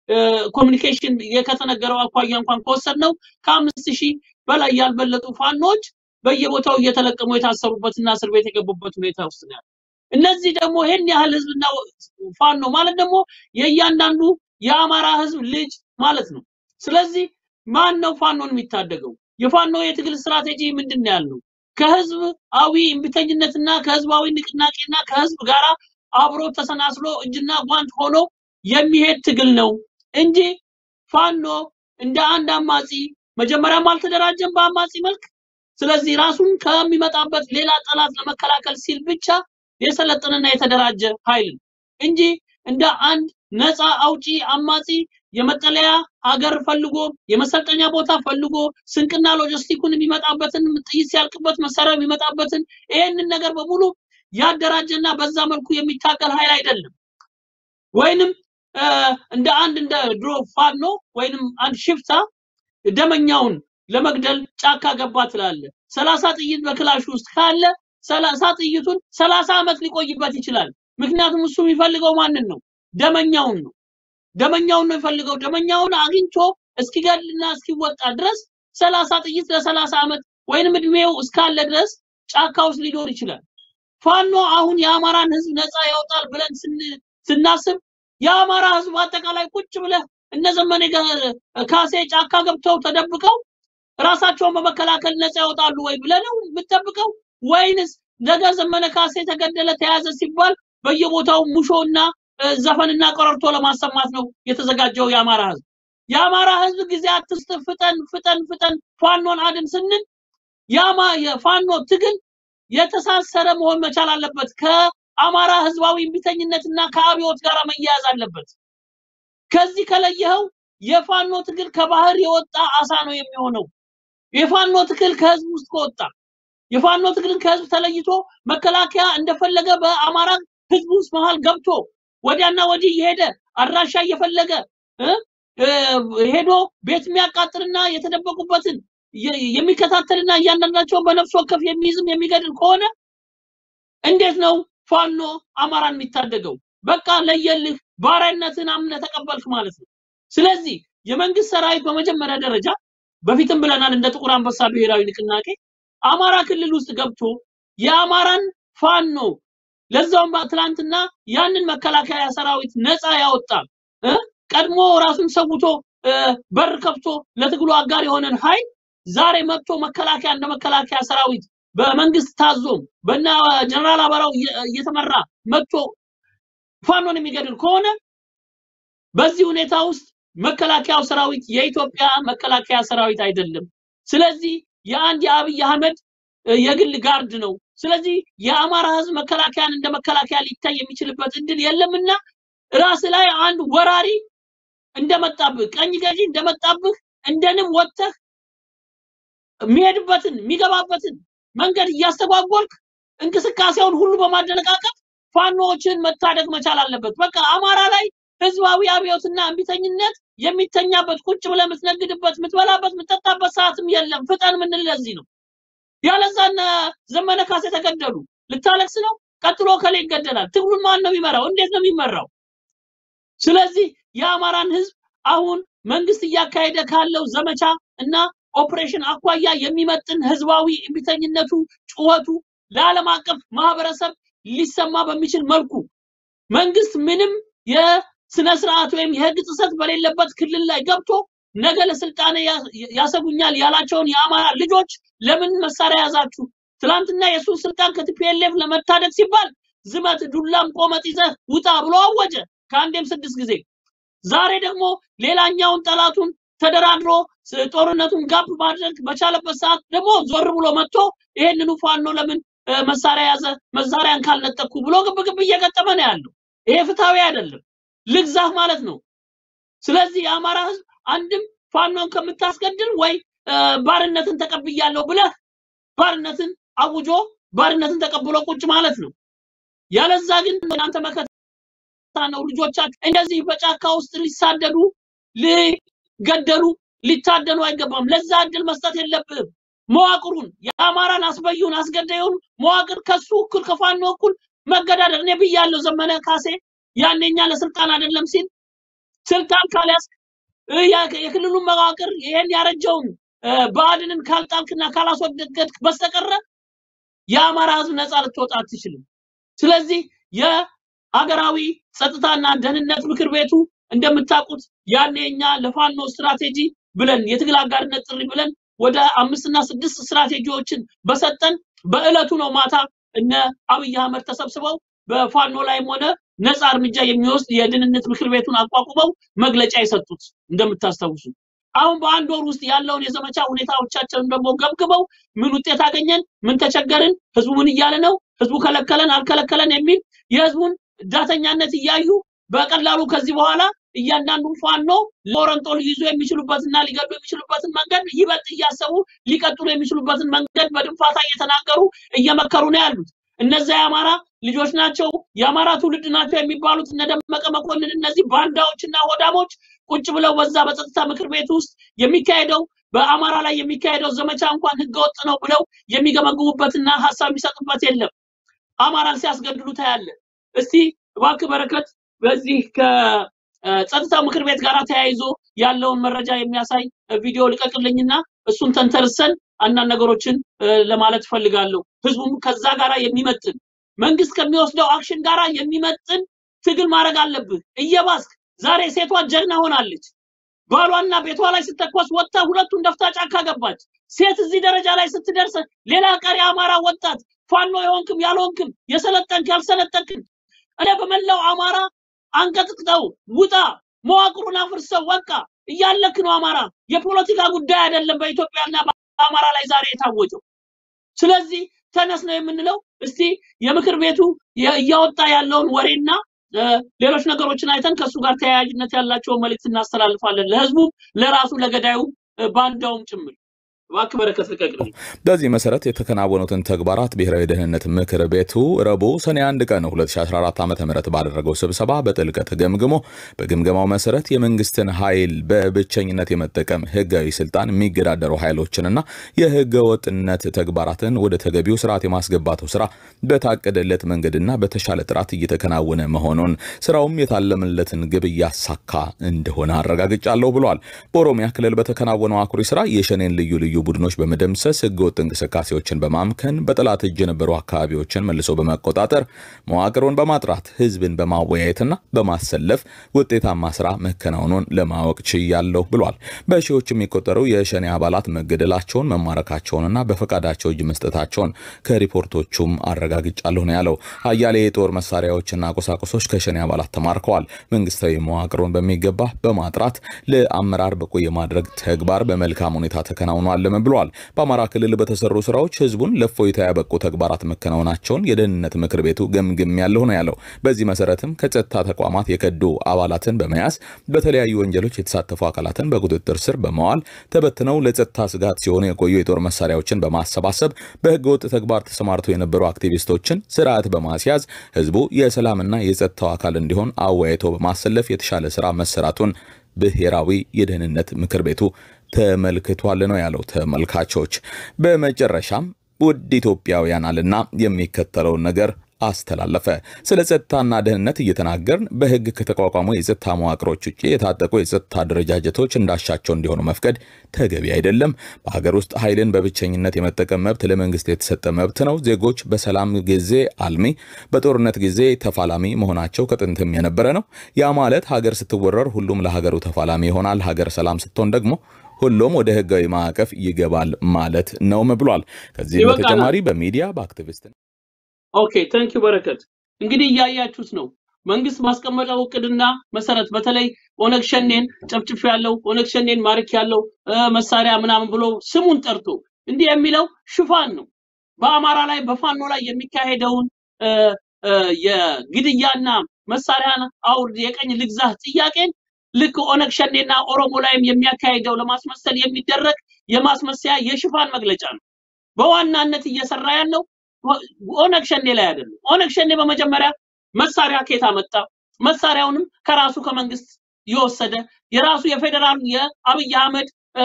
ኮሚኒኬሽን ከተነገረው አኳያ እንኳን ከወሰድነው ከአምስት ሺህ በላይ ያልበለጡ ፋኖች በየቦታው እየተለቀሙ የታሰሩበትና እስር ቤት የገቡበት ሁኔታ ውስጥ ነው ያለው። እነዚህ ደግሞ ይህን ያህል ህዝብና ፋኖ ማለት ደግሞ የእያንዳንዱ የአማራ ህዝብ ልጅ ማለት ነው። ስለዚህ ማን ነው ፋኖን የሚታደገው? የፋኖ የትግል ስትራቴጂ ምንድን ነው ያለው? ከህዝባዊ እምቢተኝነትና ከህዝባዊ ንቅናቄና ከህዝብ ጋራ አብሮ ተሰናስሎ እጅና ጓንት ሆኖ የሚሄድ ትግል ነው እንጂ ፋኖ እንደ አንድ አማጺ መጀመሪያም አልተደራጀም በአማጺ መልክ። ስለዚህ ራሱን ከሚመጣበት ሌላ ጠላት ለመከላከል ሲል ብቻ የሰለጠነና የተደራጀ ኃይል ነው እንጂ እንደ አንድ ነፃ አውጪ አማጺ የመጠለያ ሀገር ፈልጎ የመሰልጠኛ ቦታ ፈልጎ ስንቅና ሎጂስቲኩን የሚመጣበትን ጥይት ሲያልቅበት መሳሪያ የሚመጣበትን ይሄንን ነገር በሙሉ ያደራጀና በዛ መልኩ የሚታገል ኃይል አይደለም። ወይንም እንደ አንድ እንደ ድሮ ፋኖ ወይንም አንድ ሽፍታ ደመኛውን ለመግደል ጫካ ገባ ትላለ። ሰላሳ ጥይት በክላሽ ውስጥ ካለ ሰላሳ ጥይቱን ሰላሳ ዓመት ሊቆይበት ይችላል። ምክንያቱም እሱ የሚፈልገው ማንን ነው? ደመኛውን ነው። ደመኛውን ነው የሚፈልገው። ደመኛውን አግኝቶ እስኪገድልና እስኪወጣ ድረስ ሰላሳ ጥይት ለሰላሳ ዓመት ወይንም እድሜው እስካለ ድረስ ጫካ ውስጥ ሊኖር ይችላል። ፋኖ አሁን የአማራን ህዝብ ነፃ ያወጣል ብለን ስናስብ የአማራ ህዝብ አጠቃላይ ቁጭ ብለህ እነ ዘመነ ካሴ ጫካ ገብተው ተደብቀው ራሳቸውን በመከላከል ነፃ ያወጣሉ ወይ ብለህ ነው የምትጠብቀው? ወይንስ ነገ ዘመነ ካሴ ተገደለ ተያዘ ሲባል በየቦታው ሙሾና ዘፈንና ቀረርቶ ለማሰማት ነው የተዘጋጀው የአማራ ህዝብ? የአማራ ህዝብ ጊዜ አትስጥ፣ ፍጠን ፍጠን ፍጠን ፋኖን አድን ስንል ያማ የፋኖ ትግል የተሳሰረ መሆን መቻል አለበት። ከአማራ ህዝባዊ እምቢተኝነትና ከአብዮት ጋር መያያዝ አለበት። ከዚህ ከለየኸው የፋኖ ትግል ከባህር የወጣ አሳ ነው የሚሆነው። የፋኖ ትግል ከህዝብ ውስጥ ከወጣ የፋኖ ትግልን ከህዝብ ተለይቶ መከላከያ እንደፈለገ በአማራ ህዝብ ውስጥ መሃል ገብቶ ወዲያና ወዲህ እየሄደ አድራሻ እየፈለገ ሄዶ ቤት የሚያቃጥልና የተደበቁበትን የሚከታተልና እያንዳንዳቸውን በነፍስ ወከፍ የሚይዝም የሚገድል ከሆነ እንዴት ነው ፋኖ አማራን የሚታደገው? በቃ ለየልህ ባሪያነትን አምነህ ተቀበልክ ማለት ነው። ስለዚህ የመንግስት ሰራዊት በመጀመሪያ ደረጃ በፊትም ብለናል እንደ ጥቁር አንበሳ ብሔራዊ ንቅናቄ አማራ ክልል ውስጥ ገብቶ የአማራን ፋኖ ለዛውም ትላንትና ያንን መከላከያ ሰራዊት ነፃ ያወጣ ቀድሞ ራሱን ሰውቶ በር ከፍቶ ለትግሉ አጋር የሆነን ኃይል ዛሬ መጥቶ መከላከያ እንደ መከላከያ ሰራዊት በመንግስት ታዞም በና ጀነራል አበራው እየተመራ መጥቶ ፋኖን የሚገድል ከሆነ በዚህ ሁኔታ ውስጥ መከላከያው ሰራዊት የኢትዮጵያ መከላከያ ሰራዊት አይደለም። ስለዚህ የአንድ የአብይ አህመድ የግል ጋርድ ነው። ስለዚህ የአማራ ህዝብ መከላከያን እንደ መከላከያ ሊታይ የሚችልበት እድል የለምና ራስ ላይ አንድ ወራሪ እንደመጣብህ ቀኝ ገዢ እንደመጣብህ እንደንም ወጥተህ የሚሄድበትን የሚገባበትን መንገድ እያስተጓጎልክ እንቅስቃሴውን ሁሉ በማደነቃቀፍ ፋኖዎችን መታደግ መቻል አለበት። በቃ አማራ ላይ ህዝባዊ አብዮትና እምቢተኝነት የሚተኛበት ቁጭ ብለህ የምትነግድበት፣ የምትበላበት፣ የምትጠጣበት ሰዓትም የለም። ፍጠን የምንል ለዚህ ነው። ያለዛ እነ ዘመነ ካሴ ተገደሉ። ልታለቅስ ነው? ቀጥሎ ከሌ ይገደላል። ትግሉን ማን ነው የሚመራው? እንዴት ነው የሚመራው? ስለዚህ የአማራን ህዝብ አሁን መንግስት እያካሄደ ካለው ዘመቻ እና ኦፕሬሽን አኳያ የሚመጥን ህዝባዊ እምቢተኝነቱ ጩኸቱ ለዓለም አቀፍ ማህበረሰብ ሊሰማ በሚችል መልኩ መንግስት ምንም የስነ ስርዓት ወይም የህግ ጥሰት በሌለበት ክልል ላይ ገብቶ ነገ ለስልጣኔ ያሰጉኛል ያላቸውን የአማራ ልጆች ለምን መሳሪያ ያዛችሁ? ትላንትና የእሱን ስልጣን ከቲፒኤልኤፍ ለመታደግ ሲባል ዝመት ዱላም ቆመጥ ይዘህ ውጣ ብሎ አወጀ ከአንዴም ስድስት ጊዜ። ዛሬ ደግሞ ሌላኛውን ጠላቱን ተደራድሮ ጦርነቱን ጋብ ማድረግ በቻለበት ሰዓት ደግሞ ዞር ብሎ መጥቶ ይሄንኑ ፋኖ ለምን መሳሪያ ያዘ መሳሪያን ካልነጠቅኩ ብሎ ግብግብ እየገጠመ ነው ያለው። ይሄ ፍትሃዊ አይደለም፣ ልግዛህ ማለት ነው። ስለዚህ የአማራ ህዝብ አንድም ፋኖን ከምታስገድል ወይ ባርነትን ተቀብያለሁ ብለህ ባርነትን አውጆ ባርነትን ተቀብሎ ቁጭ ማለት ነው። ያለዛ ግን እናንተ መከታ ነው። ልጆቻችሁ እንደዚህ በጫካ ውስጥ ሊሳደዱ ሊገደሉ ሊታደኑ አይገባም። ለዛ እድል መስጠት የለብህም። መዋቅሩን የአማራን አስበዩን አስገዳዩን መዋቅር ከሱ እኩል ከፋኖ እኩል መገዳደር እኔ ብያለሁ። ዘመነ ካሴ ያኔኛ ለስልጣን አይደለም ሲል ስልጣን ካልያዝክ እ፣ ያ- የክልሉን መዋቅር ይሄን ያረጀውን እ፣ ብአዴንን ካልጣልክና ካላስወገድክ በስተቀረ የአማራ ህዝብ ነፃ ልትወጣ አትችልም። ስለዚህ የአገራዊ ጸጥታና ደህንነት ምክር ቤቱ እንደምታውቁት ያኔ እኛ ለፋኖ ስትራቴጂ ብለን የትግል አጋርነት ጥሪ ብለን ወደ አምስትና ስድስት ስትራቴጂዎችን በሰጠን በእለቱ ነው ማታ እነ አብይ አህመድ ተሰብስበው በፋኖ ላይም ሆነ ነፃ እርምጃ የሚወስድ የደህንነት ምክር ቤቱን አቋቁመው መግለጫ የሰጡት እንደምታስታውሱ። አሁን በአንድ ወር ውስጥ ያለውን የዘመቻ ሁኔታዎቻቸውን ደግሞ ገምግመው ምን ውጤት አገኘን፣ ምን ተቸገርን፣ ህዝቡ ምን እያለ ነው፣ ህዝቡ ከለከለን አልከለከለን የሚል የህዝቡን ዳተኛነት እያዩ በቀላሉ ከዚህ በኋላ እያንዳንዱን ፋኖ ለወረንጦ ሊይዙ የሚችሉበትና ሊገዱ የሚችሉበትን መንገድ ይበልጥ እያሰቡ ሊቀጥሉ የሚችሉበትን መንገድ በድንፋታ እየተናገሩ እየመከሩ ነው ያሉት። እነዚያ የአማራ ልጆች ናቸው፣ የአማራ ትውልድ ናቸው የሚባሉት እነ ደመቀ መኮንን እነዚህ ባንዳዎችና ሆዳሞች ቁጭ ብለው በዛ በጸጥታ ምክር ቤት ውስጥ የሚካሄደው በአማራ ላይ የሚካሄደው ዘመቻ እንኳን ህገወጥ ነው ብለው የሚገመግሙበትና ሀሳብ የሚሰጡበት የለም። አማራን ሲያስገድሉ ታያለ። እስቲ እባክህ በረከት በዚህ ከጸጥታው ምክር ቤት ጋር ተያይዞ ያለውን መረጃ የሚያሳይ ቪዲዮ ልቀቅልኝና እሱን ተንተርሰን አንዳንድ ነገሮችን እ፣ ለማለት ፈልጋለሁ። ህዝቡም ከዛ ጋራ የሚመጥን መንግስት ከሚወስደው አክሽን ጋራ የሚመጥን ትግል ማድረግ አለብህ። እየባስክ ዛሬ ሴቷ ጀግና ሆናለች። ባሏና ቤቷ ላይ ስተኮስ ወጥታ ሁለቱን ደፍታ ጫካ ገባች። ሴት እዚህ ደረጃ ላይ ስትደርስ ሌላ ቀሪ አማራ ወጣት ፋኖ የሆንክም ያልሆንክም የሰለጠንክ ያልሰለጠንክም እኔ በመላው አማራ አንቀጥቅጠው ውጣ፣ መዋቅሩን አፍርሰው በቃ እያለክ ነው አማራ። የፖለቲካ ጉዳይ አይደለም በኢትዮጵያና በአማራ ላይ ዛሬ የታወጀው። ስለዚህ ተነስ ነው የምንለው። እስቲ የምክር ቤቱ የ- እያወጣ ያለውን ወሬና እ፣ ሌሎች ነገሮችን አይተን ከእሱ ጋር ተያያዥነት ያላቸውን መልእክት እናስተላልፋለን ለህዝቡም፣ ለራሱ ለገዳዩ እ፣ ባንዳውም ጭምር። እባክህ በረከት ልቀቅልኝ። በዚህ መሰረት የተከናወኑትን ተግባራት ብሔራዊ ደህንነት ምክር ቤቱ ረቡዕ ሰኔ 1 ቀን 2014 ዓ ም ባደረገው ስብሰባ በጥልቀት ገምግሞ በግምገማው መሰረት የመንግስትን ኃይል በብቸኝነት የመጠቀም ህጋዊ ስልጣን የሚገዳደሩ ኃይሎችንና የህገ ወጥነት ተግባራትን ወደ ተገቢው ስርዓት የማስገባቱ ስራ በታቀደለት መንገድና በተሻለ ጥራት እየተከናወነ መሆኑን ስራውም የታለመለትን ግብ እያሳካ እንደሆነ አረጋግጫለሁ ብሏል። በኦሮሚያ ክልል በተከናወነው አኩሪ ስራ የሸኔን ልዩ ልዩ ቡድኖች በመደምሰስ ህገወጥ እንቅስቃሴዎችን በማምከን በጠላት እጅ የነበሩ አካባቢዎችን መልሶ በመቆጣጠር መዋቅሩን በማጥራት ህዝብን በማወያየትና በማሰለፍ ውጤታማ ስራ መከናወኑን ለማወቅ ችያለሁ ብሏል። በሺዎች የሚቆጠሩ የሸኔ አባላት መገደላቸውን መማረካቸውንና በፈቃዳቸው እጅ መስጠታቸውን ከሪፖርቶቹም አረጋግጫለሁ ነው ያለው። አያሌ የጦር መሳሪያዎችና ቁሳቁሶች ከሸኔ አባላት ተማርከዋል። መንግስታዊ መዋቅሩን በሚገባ በማጥራት ለአመራር ብቁ የማድረግ ተግባር በመልካም ሁኔታ ተከናውኗልም ብሏል። በአማራ ክልል በተሰሩ ስራዎች ህዝቡን ለእፎይታ ያበቁ ተግባራት መከናወናቸውን የደህንነት ምክር ቤቱ ገምግም ያለሁ ነው ያለው። በዚህ መሰረትም ከጸጥታ ተቋማት የከዱ አባላትን በመያዝ በተለያዩ ወንጀሎች የተሳተፉ አካላትን በቁጥጥር ስር በመዋል ተበትነው ለጸጥታ ስጋት ሲሆኑ የቆዩ የጦር መሳሪያዎችን በማሰባሰብ በህገ ወጥ ተግባር ተሰማርተው የነበሩ አክቲቪስቶችን ስርዓት በማስያዝ ህዝቡ የሰላምና የጸጥታው አካል እንዲሆን አወያይቶ በማሰለፍ የተሻለ ስራ መሰራቱን ብሔራዊ የደህንነት ምክር ቤቱ ተመልክቷል ነው ያለው። ተመልካቾች በመጨረሻም ውድ ኢትዮጵያውያን አልና የሚከተለውን ነገር አስተላለፈ። ስለ ጸጥታና ደህንነት እየተናገርን በህግ ከተቋቋሙ የጸጥታ መዋቅሮች ውጭ የታጠቁ የጸጥታ አደረጃጀቶች እንዳሻቸው እንዲሆኑ መፍቀድ ተገቢ አይደለም። በሀገር ውስጥ ኃይልን በብቸኝነት የመጠቀም መብት ለመንግስት የተሰጠ መብት ነው። ዜጎች በሰላም ጊዜ አልሚ፣ በጦርነት ጊዜ ተፋላሚ መሆናቸው ከጥንትም የነበረ ነው። ያ ማለት ሀገር ስትወረር ሁሉም ለሀገሩ ተፋላሚ ይሆናል። ሀገር ሰላም ስትሆን ደግሞ ሁሉም ወደ ህጋዊ ማዕቀፍ ይገባል ማለት ነውም ብሏል። ከዚህም ይበቃናል። በተጨማሪ በሚዲያ በአክቲቪስት ኦኬ ቴንክ ዩ በረከት። እንግዲህ እያያችሁት ነው። መንግስት ማስቀመጠው እቅድና መሰረት በተለይ ኦነግ ሸኔን ጨፍጭፍ ያለው ኦነግ ሸኔን ማርክ ያለው መሳሪያ ምናምን ብሎ ስሙን ጠርቶ እንዲህ የሚለው ሽፋን ነው። በአማራ ላይ በፋኖ ላይ የሚካሄደውን እ፣ እ፣ የግድያና መሳሪያን አውርድ የቀኝ ልግዛህ ጥያቄን ልክ ኦነግ ሸኔና ኦሮሞ ላይም የሚያካሄደው ለማስመሰል የሚደረግ የማስመሰያ የሽፋን መግለጫ ነው። በዋናነት እየሰራ ያለው ኦነግ ሸኔ ላይ አይደለም። ኦነግ ሸኔ በመጀመሪያ መሳሪያ ከየት አመጣ? መሳሪያውንም ከራሱ ከመንግስት የወሰደ የራሱ የፌዴራሉ የአብይ አህመድ እ፣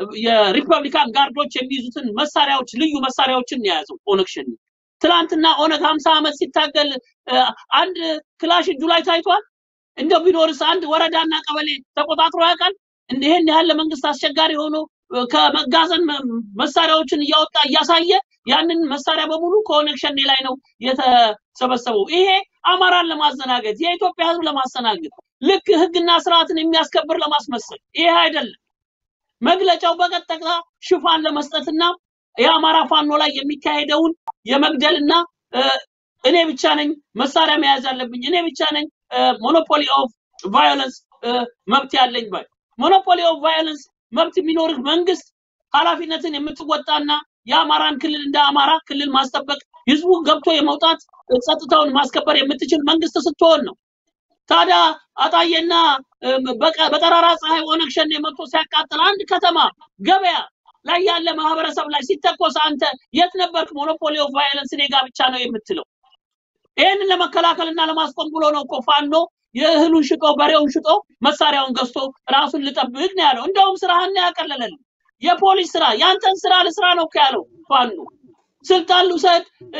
የሪፐብሊካን ጋርዶች የሚይዙትን መሳሪያዎች ልዩ መሳሪያዎችን ነው የያዘው ኦነግ ሸኔ። ትላንትና ኦነግ 50 ዓመት ሲታገል እ፣ አንድ ክላሽ እጁ ላይ ታይቷል። እንደው ቢኖርስ አንድ ወረዳና ቀበሌ ተቆጣጥሮ ያውቃል? እንደ ይሄን ያህል ለመንግስት አስቸጋሪ ሆኖ እ፣ ከመጋዘን መ- መሳሪያዎችን እያወጣ እያሳየ ያንን መሳሪያ በሙሉ ከኦነግ ሸኔ ላይ ነው የተሰበሰበው። ይሄ አማራን ለማዘናገት የኢትዮጵያ ህዝብ ለማስተናገድ ልክ ህግና ስርዓትን የሚያስከብር ለማስመሰል ይሄ አይደለም። መግለጫው በቀጥታ ሽፋን ለመስጠትና የአማራ ፋኖ ላይ የሚካሄደውን የመግደልና እ፣ እኔ ብቻ ነኝ መሳሪያ መያዝ ያለብኝ እኔ ብቻ ነኝ ሞኖፖሊ ኦፍ ቫዮለንስ መብት ያለኝ ባይ ሞኖፖሊ ኦፍ ቫዮለንስ መብት የሚኖርህ መንግስት ኃላፊነትን የምትወጣና የአማራን ክልል እንደ አማራ ክልል ማስጠበቅ ህዝቡ ገብቶ የመውጣት እ፣ ጸጥታውን ማስከበር የምትችል መንግስት ስትሆን ነው። ታዲያ አጣዬና እም፣ በቀ- በጠራራ ፀሐይ ኦነግ ሸኔ መጥቶ ሲያቃጥል አንድ ከተማ ገበያ ላይ ያለ ማህበረሰብ ላይ ሲተኮስ አንተ የት ነበርክ? ሞኖፖሊ ኦፍ ቫዮለንስ እኔ ጋ ብቻ ነው የምትለው። ይህንን ለመከላከልና ለማስቆም ብሎ ነው እኮ ፋኖ የእህሉን ሽጦ በሬውን ሽጦ መሳሪያውን ገዝቶ ራሱን ልጠብቅ ነው ያለው። እንደውም ስራህን ነው ያቀለለልህ። የፖሊስ ስራ ያንተን ስራ ልስራ ነው እኮ ያለው ፋኖ። ስልጣን ልውሰድ እ፣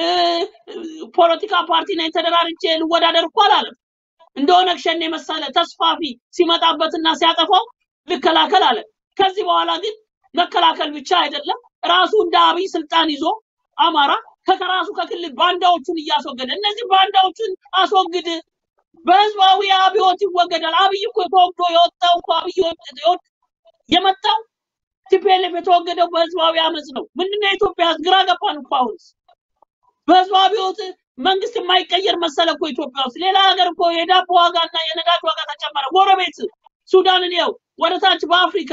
ፖለቲካ ፓርቲ ነኝ ተደራርቼ ልወዳደር እኮ አላለም። እንደ ኦነግ ሸኔ መሰለ ተስፋፊ ሲመጣበትና ሲያጠፋው ልከላከል አለ። ከዚህ በኋላ ግን መከላከል ብቻ አይደለም ራሱ እንደ አብይ ስልጣን ይዞ አማራ ከራሱ ከክልል ባንዳዎቹን እያስወገደ እነዚህ ባንዳዎቹን አስወግድ፣ በህዝባዊ አብዮት ይወገዳል። አብይ እኮ ተወግዶ የወጣው እኮ አብይ የወ- የመጣው ቲፒኤልኤፍ የተወገደው በህዝባዊ አመፅ ነው። ምንድነው የኢትዮጵያ ህዝብ ግራ ገባን እኮ አሁንስ በህዝባዊ አብዮት መንግስት የማይቀየር መሰለ እኮ ኢትዮጵያ ውስጥ። ሌላ ሀገር እኮ የዳቦ ዋጋና የነዳጅ ዋጋ ተጨመረ። ጎረቤት ሱዳንን ይኸው ወደ ታች በአፍሪካ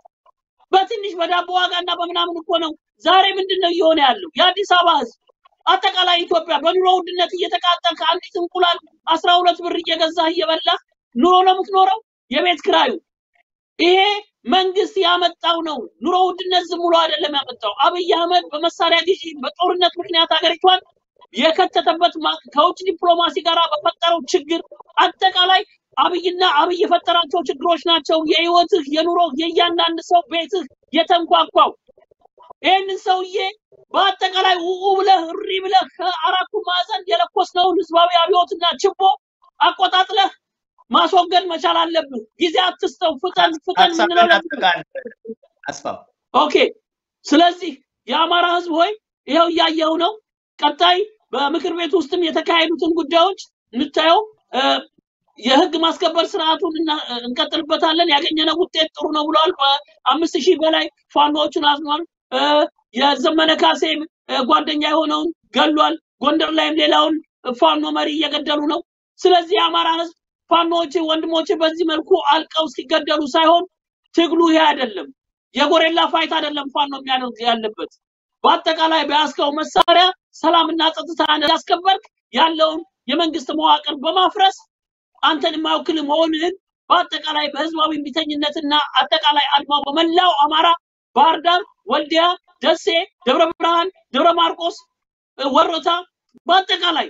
በትንሽ በዳቦ ዋጋና በምናምን እኮ ነው ዛሬ ምንድን ነው እየሆነ ያለው? የአዲስ አበባ ህዝብ አጠቃላይ ኢትዮጵያ በኑሮ ውድነት እየተቃጠል ከአንዲት እንቁላል አስራ ሁለት ብር እየገዛህ እየበላህ ኑሮ ነው የምትኖረው። የቤት ክራዩ ይሄ መንግስት ያመጣው ነው። ኑሮ ውድነት ዝም ብሎ አይደለም ያመጣው። አብይ አህመድ በመሳሪያ ግዢ በጦርነት ምክንያት ሀገሪቷን የከተተበት ማ- ከውጭ ዲፕሎማሲ ጋር በፈጠረው ችግር አጠቃላይ አብይና አብይ የፈጠራቸው ችግሮች ናቸው። የህይወትህ የኑሮህ የእያንዳንድ ሰው ቤትህ የተንኳኳው ይህንን ሰውዬ በአጠቃላይ ውኡ ብለህ እሪ ብለህ ከአራቱ ማዕዘን የለኮስነውን ህዝባዊ አብዮትና ችቦ አቆጣጥለህ ማስወገድ መቻል አለብህ። ጊዜ አትስጠው። ፍጠን ፍጠን የምንለው ሀሳብህን ለዚህ ነው። አጠቃልል አስፋው። ኦኬ። ስለዚህ የአማራ ህዝብ ሆይ ይኸው እያየው ነው። ቀጣይ በምክር ቤት ውስጥም የተካሄዱትን ጉዳዮች የምታየው እ፣ የህግ ማስከበር ስርዓቱን እና- እንቀጥልበታለን። ያገኘነው ውጤት ጥሩ ነው ብለዋል። በአምስት ሺህ በላይ ፋኖዎችን አዝኗል። እ፣ የዘመነ ካሴ እ፣ ጓደኛ የሆነውን ገሏል። ጎንደር ላይም ሌላውን ፋኖ መሪ እየገደሉ ነው። ስለዚህ የአማራ ህዝብ ፋኖዎች ወንድሞች በዚህ መልኩ አልቀው እስኪገደሉ ሳይሆን ትግሉ ይሄ አይደለም። የጎሬላ ፋይት አይደለም ፋኖ የሚያደርግ ያለበት። በአጠቃላይ በያዝከው መሳሪያ ሰላምና ጸጥታ ያስከበርክ ያለውን የመንግስት መዋቅር በማፍረስ አንተን የማይወክል መሆንህን በአጠቃላይ በህዝባዊ እምቢተኝነትና አጠቃላይ አድማው በመላው አማራ ባህር ዳር፣ ወልዲያ፣ ደሴ፣ ደብረ ብርሃን፣ ደብረ ማርቆስ፣ እ፣ ወሮታ በአጠቃላይ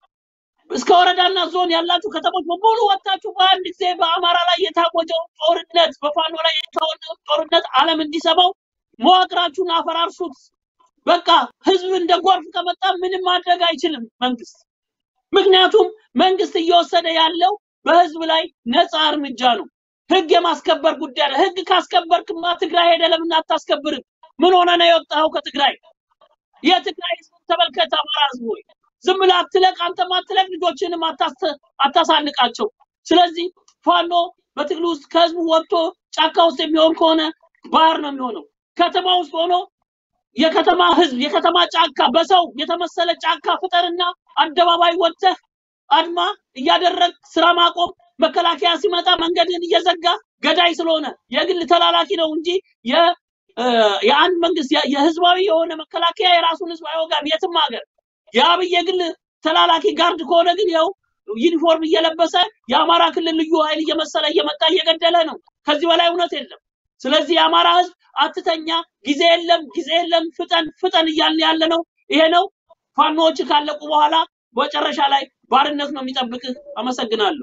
እስከ ወረዳና ዞን ያላችሁ ከተሞች በሙሉ ወጥታችሁ በአንድ ጊዜ በአማራ ላይ የታወጀው ጦርነት በፋኖ ላይ የታወጀው ጦርነት ዓለም እንዲሰማው መዋቅራችሁን አፈራርሱት። በቃ ህዝብ እንደ ጎርፍ ከመጣ ምንም ማድረግ አይችልም መንግስት። ምክንያቱም መንግስት እየወሰደ ያለው በህዝብ ላይ ነፃ እርምጃ ነው። ህግ የማስከበር ጉዳይ ነው። ህግ ካስከበርክማ ትግራይ ሄደ ለምን አታስከብርም? ምን ሆነ ነው የወጣኸው ከትግራይ? የትግራይ ህዝብን ተመልከት። አማራ ህዝብ ሆይ ዝም ብለህ አትለቅ፣ አንተም አትለቅ፣ ልጆችንም አታስ- አታሳንቃቸው። ስለዚህ ፋኖ በትግል ውስጥ ከህዝቡ ወጥቶ ጫካ ውስጥ የሚሆን ከሆነ ባህር ነው የሚሆነው። ከተማ ውስጥ ሆኖ የከተማ ህዝብ የከተማ ጫካ በሰው የተመሰለ ጫካ ፍጠርና አደባባይ ወጥተህ አድማ እያደረግ ስራ ማቆም መከላከያ ሲመጣ መንገድን እየዘጋ ገዳይ ስለሆነ የግል ተላላኪ ነው እንጂ የ- እ፣ የአንድ መንግስት የ- የህዝባዊ የሆነ መከላከያ የራሱን ህዝብ አይወጋም የትም ሀገር። የአብይ የግል ተላላኪ ጋርድ ከሆነ ግን ያው ዩኒፎርም እየለበሰ የአማራ ክልል ልዩ ኃይል እየመሰለ እየመጣ እየገደለ ነው። ከዚህ በላይ እውነት የለም። ስለዚህ የአማራ ህዝብ አትተኛ፣ ጊዜ የለም፣ ጊዜ የለም፣ ፍጠን ፍጠን እያልን ያለ ነው። ይሄ ነው። ፋኖዎች ካለቁ በኋላ መጨረሻ ላይ ባርነት ነው የሚጠብቅህ። አመሰግናለሁ።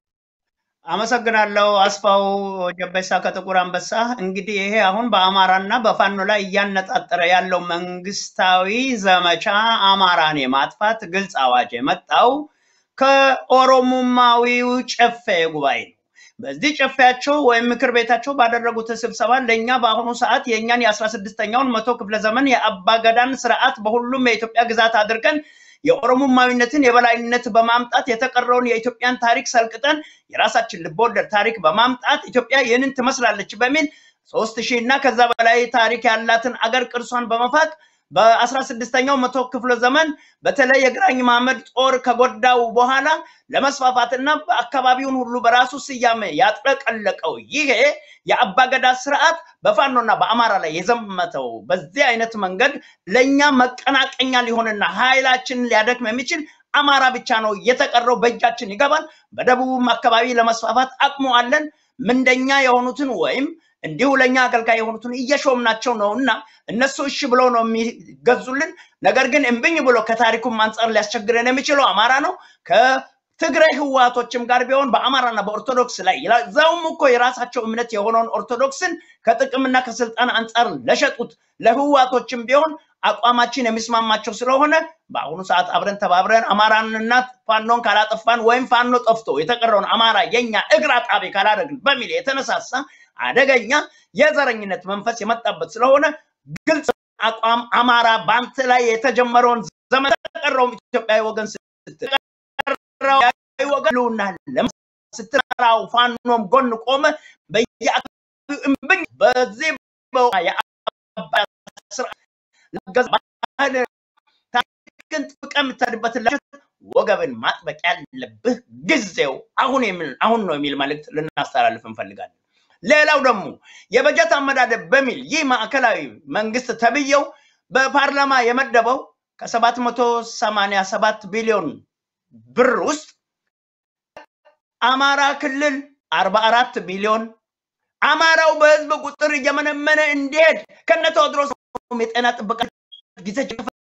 አመሰግናለሁ አስፋው ጀበሳ ከጥቁር አንበሳ። እንግዲህ ይሄ አሁን በአማራና በፋኖ ላይ እያነጣጠረ ያለው መንግስታዊ ዘመቻ አማራን የማጥፋት ግልጽ አዋጅ የመጣው ከኦሮሞማዊው ጨፌ ጉባኤ ነው። በዚህ ጨፌያቸው ወይም ምክር ቤታቸው ባደረጉት ስብሰባ ለእኛ በአሁኑ ሰዓት የእኛን የአስራ ስድስተኛውን መቶ ክፍለ ዘመን የአባገዳን ስርዓት በሁሉም የኢትዮጵያ ግዛት አድርገን የኦሮሞማዊነትን የበላይነት በማምጣት የተቀረውን የኢትዮጵያን ታሪክ ሰልቅጠን የራሳችን ልቦወለድ ታሪክ በማምጣት ኢትዮጵያ ይህንን ትመስላለች በሚል ሶስት ሺህ እና ከዛ በላይ ታሪክ ያላትን አገር ቅርሷን በመፋቅ በአስራ ስድስተኛው መቶ ክፍለ ዘመን በተለይ የግራኝ መሐመድ ጦር ከጎዳው በኋላ ለመስፋፋትና በአካባቢውን ሁሉ በራሱ ስያሜ ያጥለቀለቀው ይሄ የአባገዳ ስርዓት በፋኖና በአማራ ላይ የዘመተው በዚህ አይነት መንገድ ለእኛ መቀናቀኛ ሊሆንና ኃይላችንን ሊያደክም የሚችል አማራ ብቻ ነው። የተቀረው በእጃችን ይገባል። በደቡብም አካባቢ ለመስፋፋት አቅሙ አለን። ምንደኛ የሆኑትን ወይም እንዲሁ ለእኛ አገልጋይ የሆኑትን እየሾምናቸው ነው እና እነሱ እሺ ብለው ነው የሚገዙልን። ነገር ግን እምብኝ ብሎ ከታሪኩም አንጻር ሊያስቸግረን የሚችለው አማራ ነው። ከትግራይ ህወሓቶችም ጋር ቢሆን በአማራና በኦርቶዶክስ ላይ እዛውም እኮ የራሳቸው እምነት የሆነውን ኦርቶዶክስን ከጥቅምና ከስልጣን አንጻር ለሸጡት ለህወሓቶችም ቢሆን አቋማችን የሚስማማቸው ስለሆነ በአሁኑ ሰዓት አብረን ተባብረን አማራንና ፋኖን ካላጠፋን ወይም ፋኖ ጠፍቶ የተቀረውን አማራ የኛ እግር አጣቢ ካላደረግን በሚል የተነሳሳ አደገኛ የዘረኝነት መንፈስ የመጣበት ስለሆነ ግልጽ አቋም አማራ በአንተ ላይ የተጀመረውን ዘመን ተቀረውም ኢትዮጵያዊ ወገን ስትቀረው ወገን ልውና ስትራው ፋኖም ጎን ቆመ በየአካባቢው እምብኝ በዚህ ታሪክን ጥብቀህ የምትሄድበትን ወገብን ማጥበቅ ያለብህ ጊዜው አሁን አሁን ነው የሚል መልእክት ልናስተላልፍ እንፈልጋለን። ሌላው ደግሞ የበጀት አመዳደብ በሚል ይህ ማዕከላዊ መንግስት ተብየው በፓርላማ የመደበው ከሰባት መቶ ሰማንያ ሰባት ቢሊዮን ብር ውስጥ አማራ ክልል አርባ አራት ቢሊዮን አማራው በህዝብ ቁጥር እየመነመነ እንዲሄድ ከነ ቴዎድሮስ የጤና ጥበቃ ጊዜ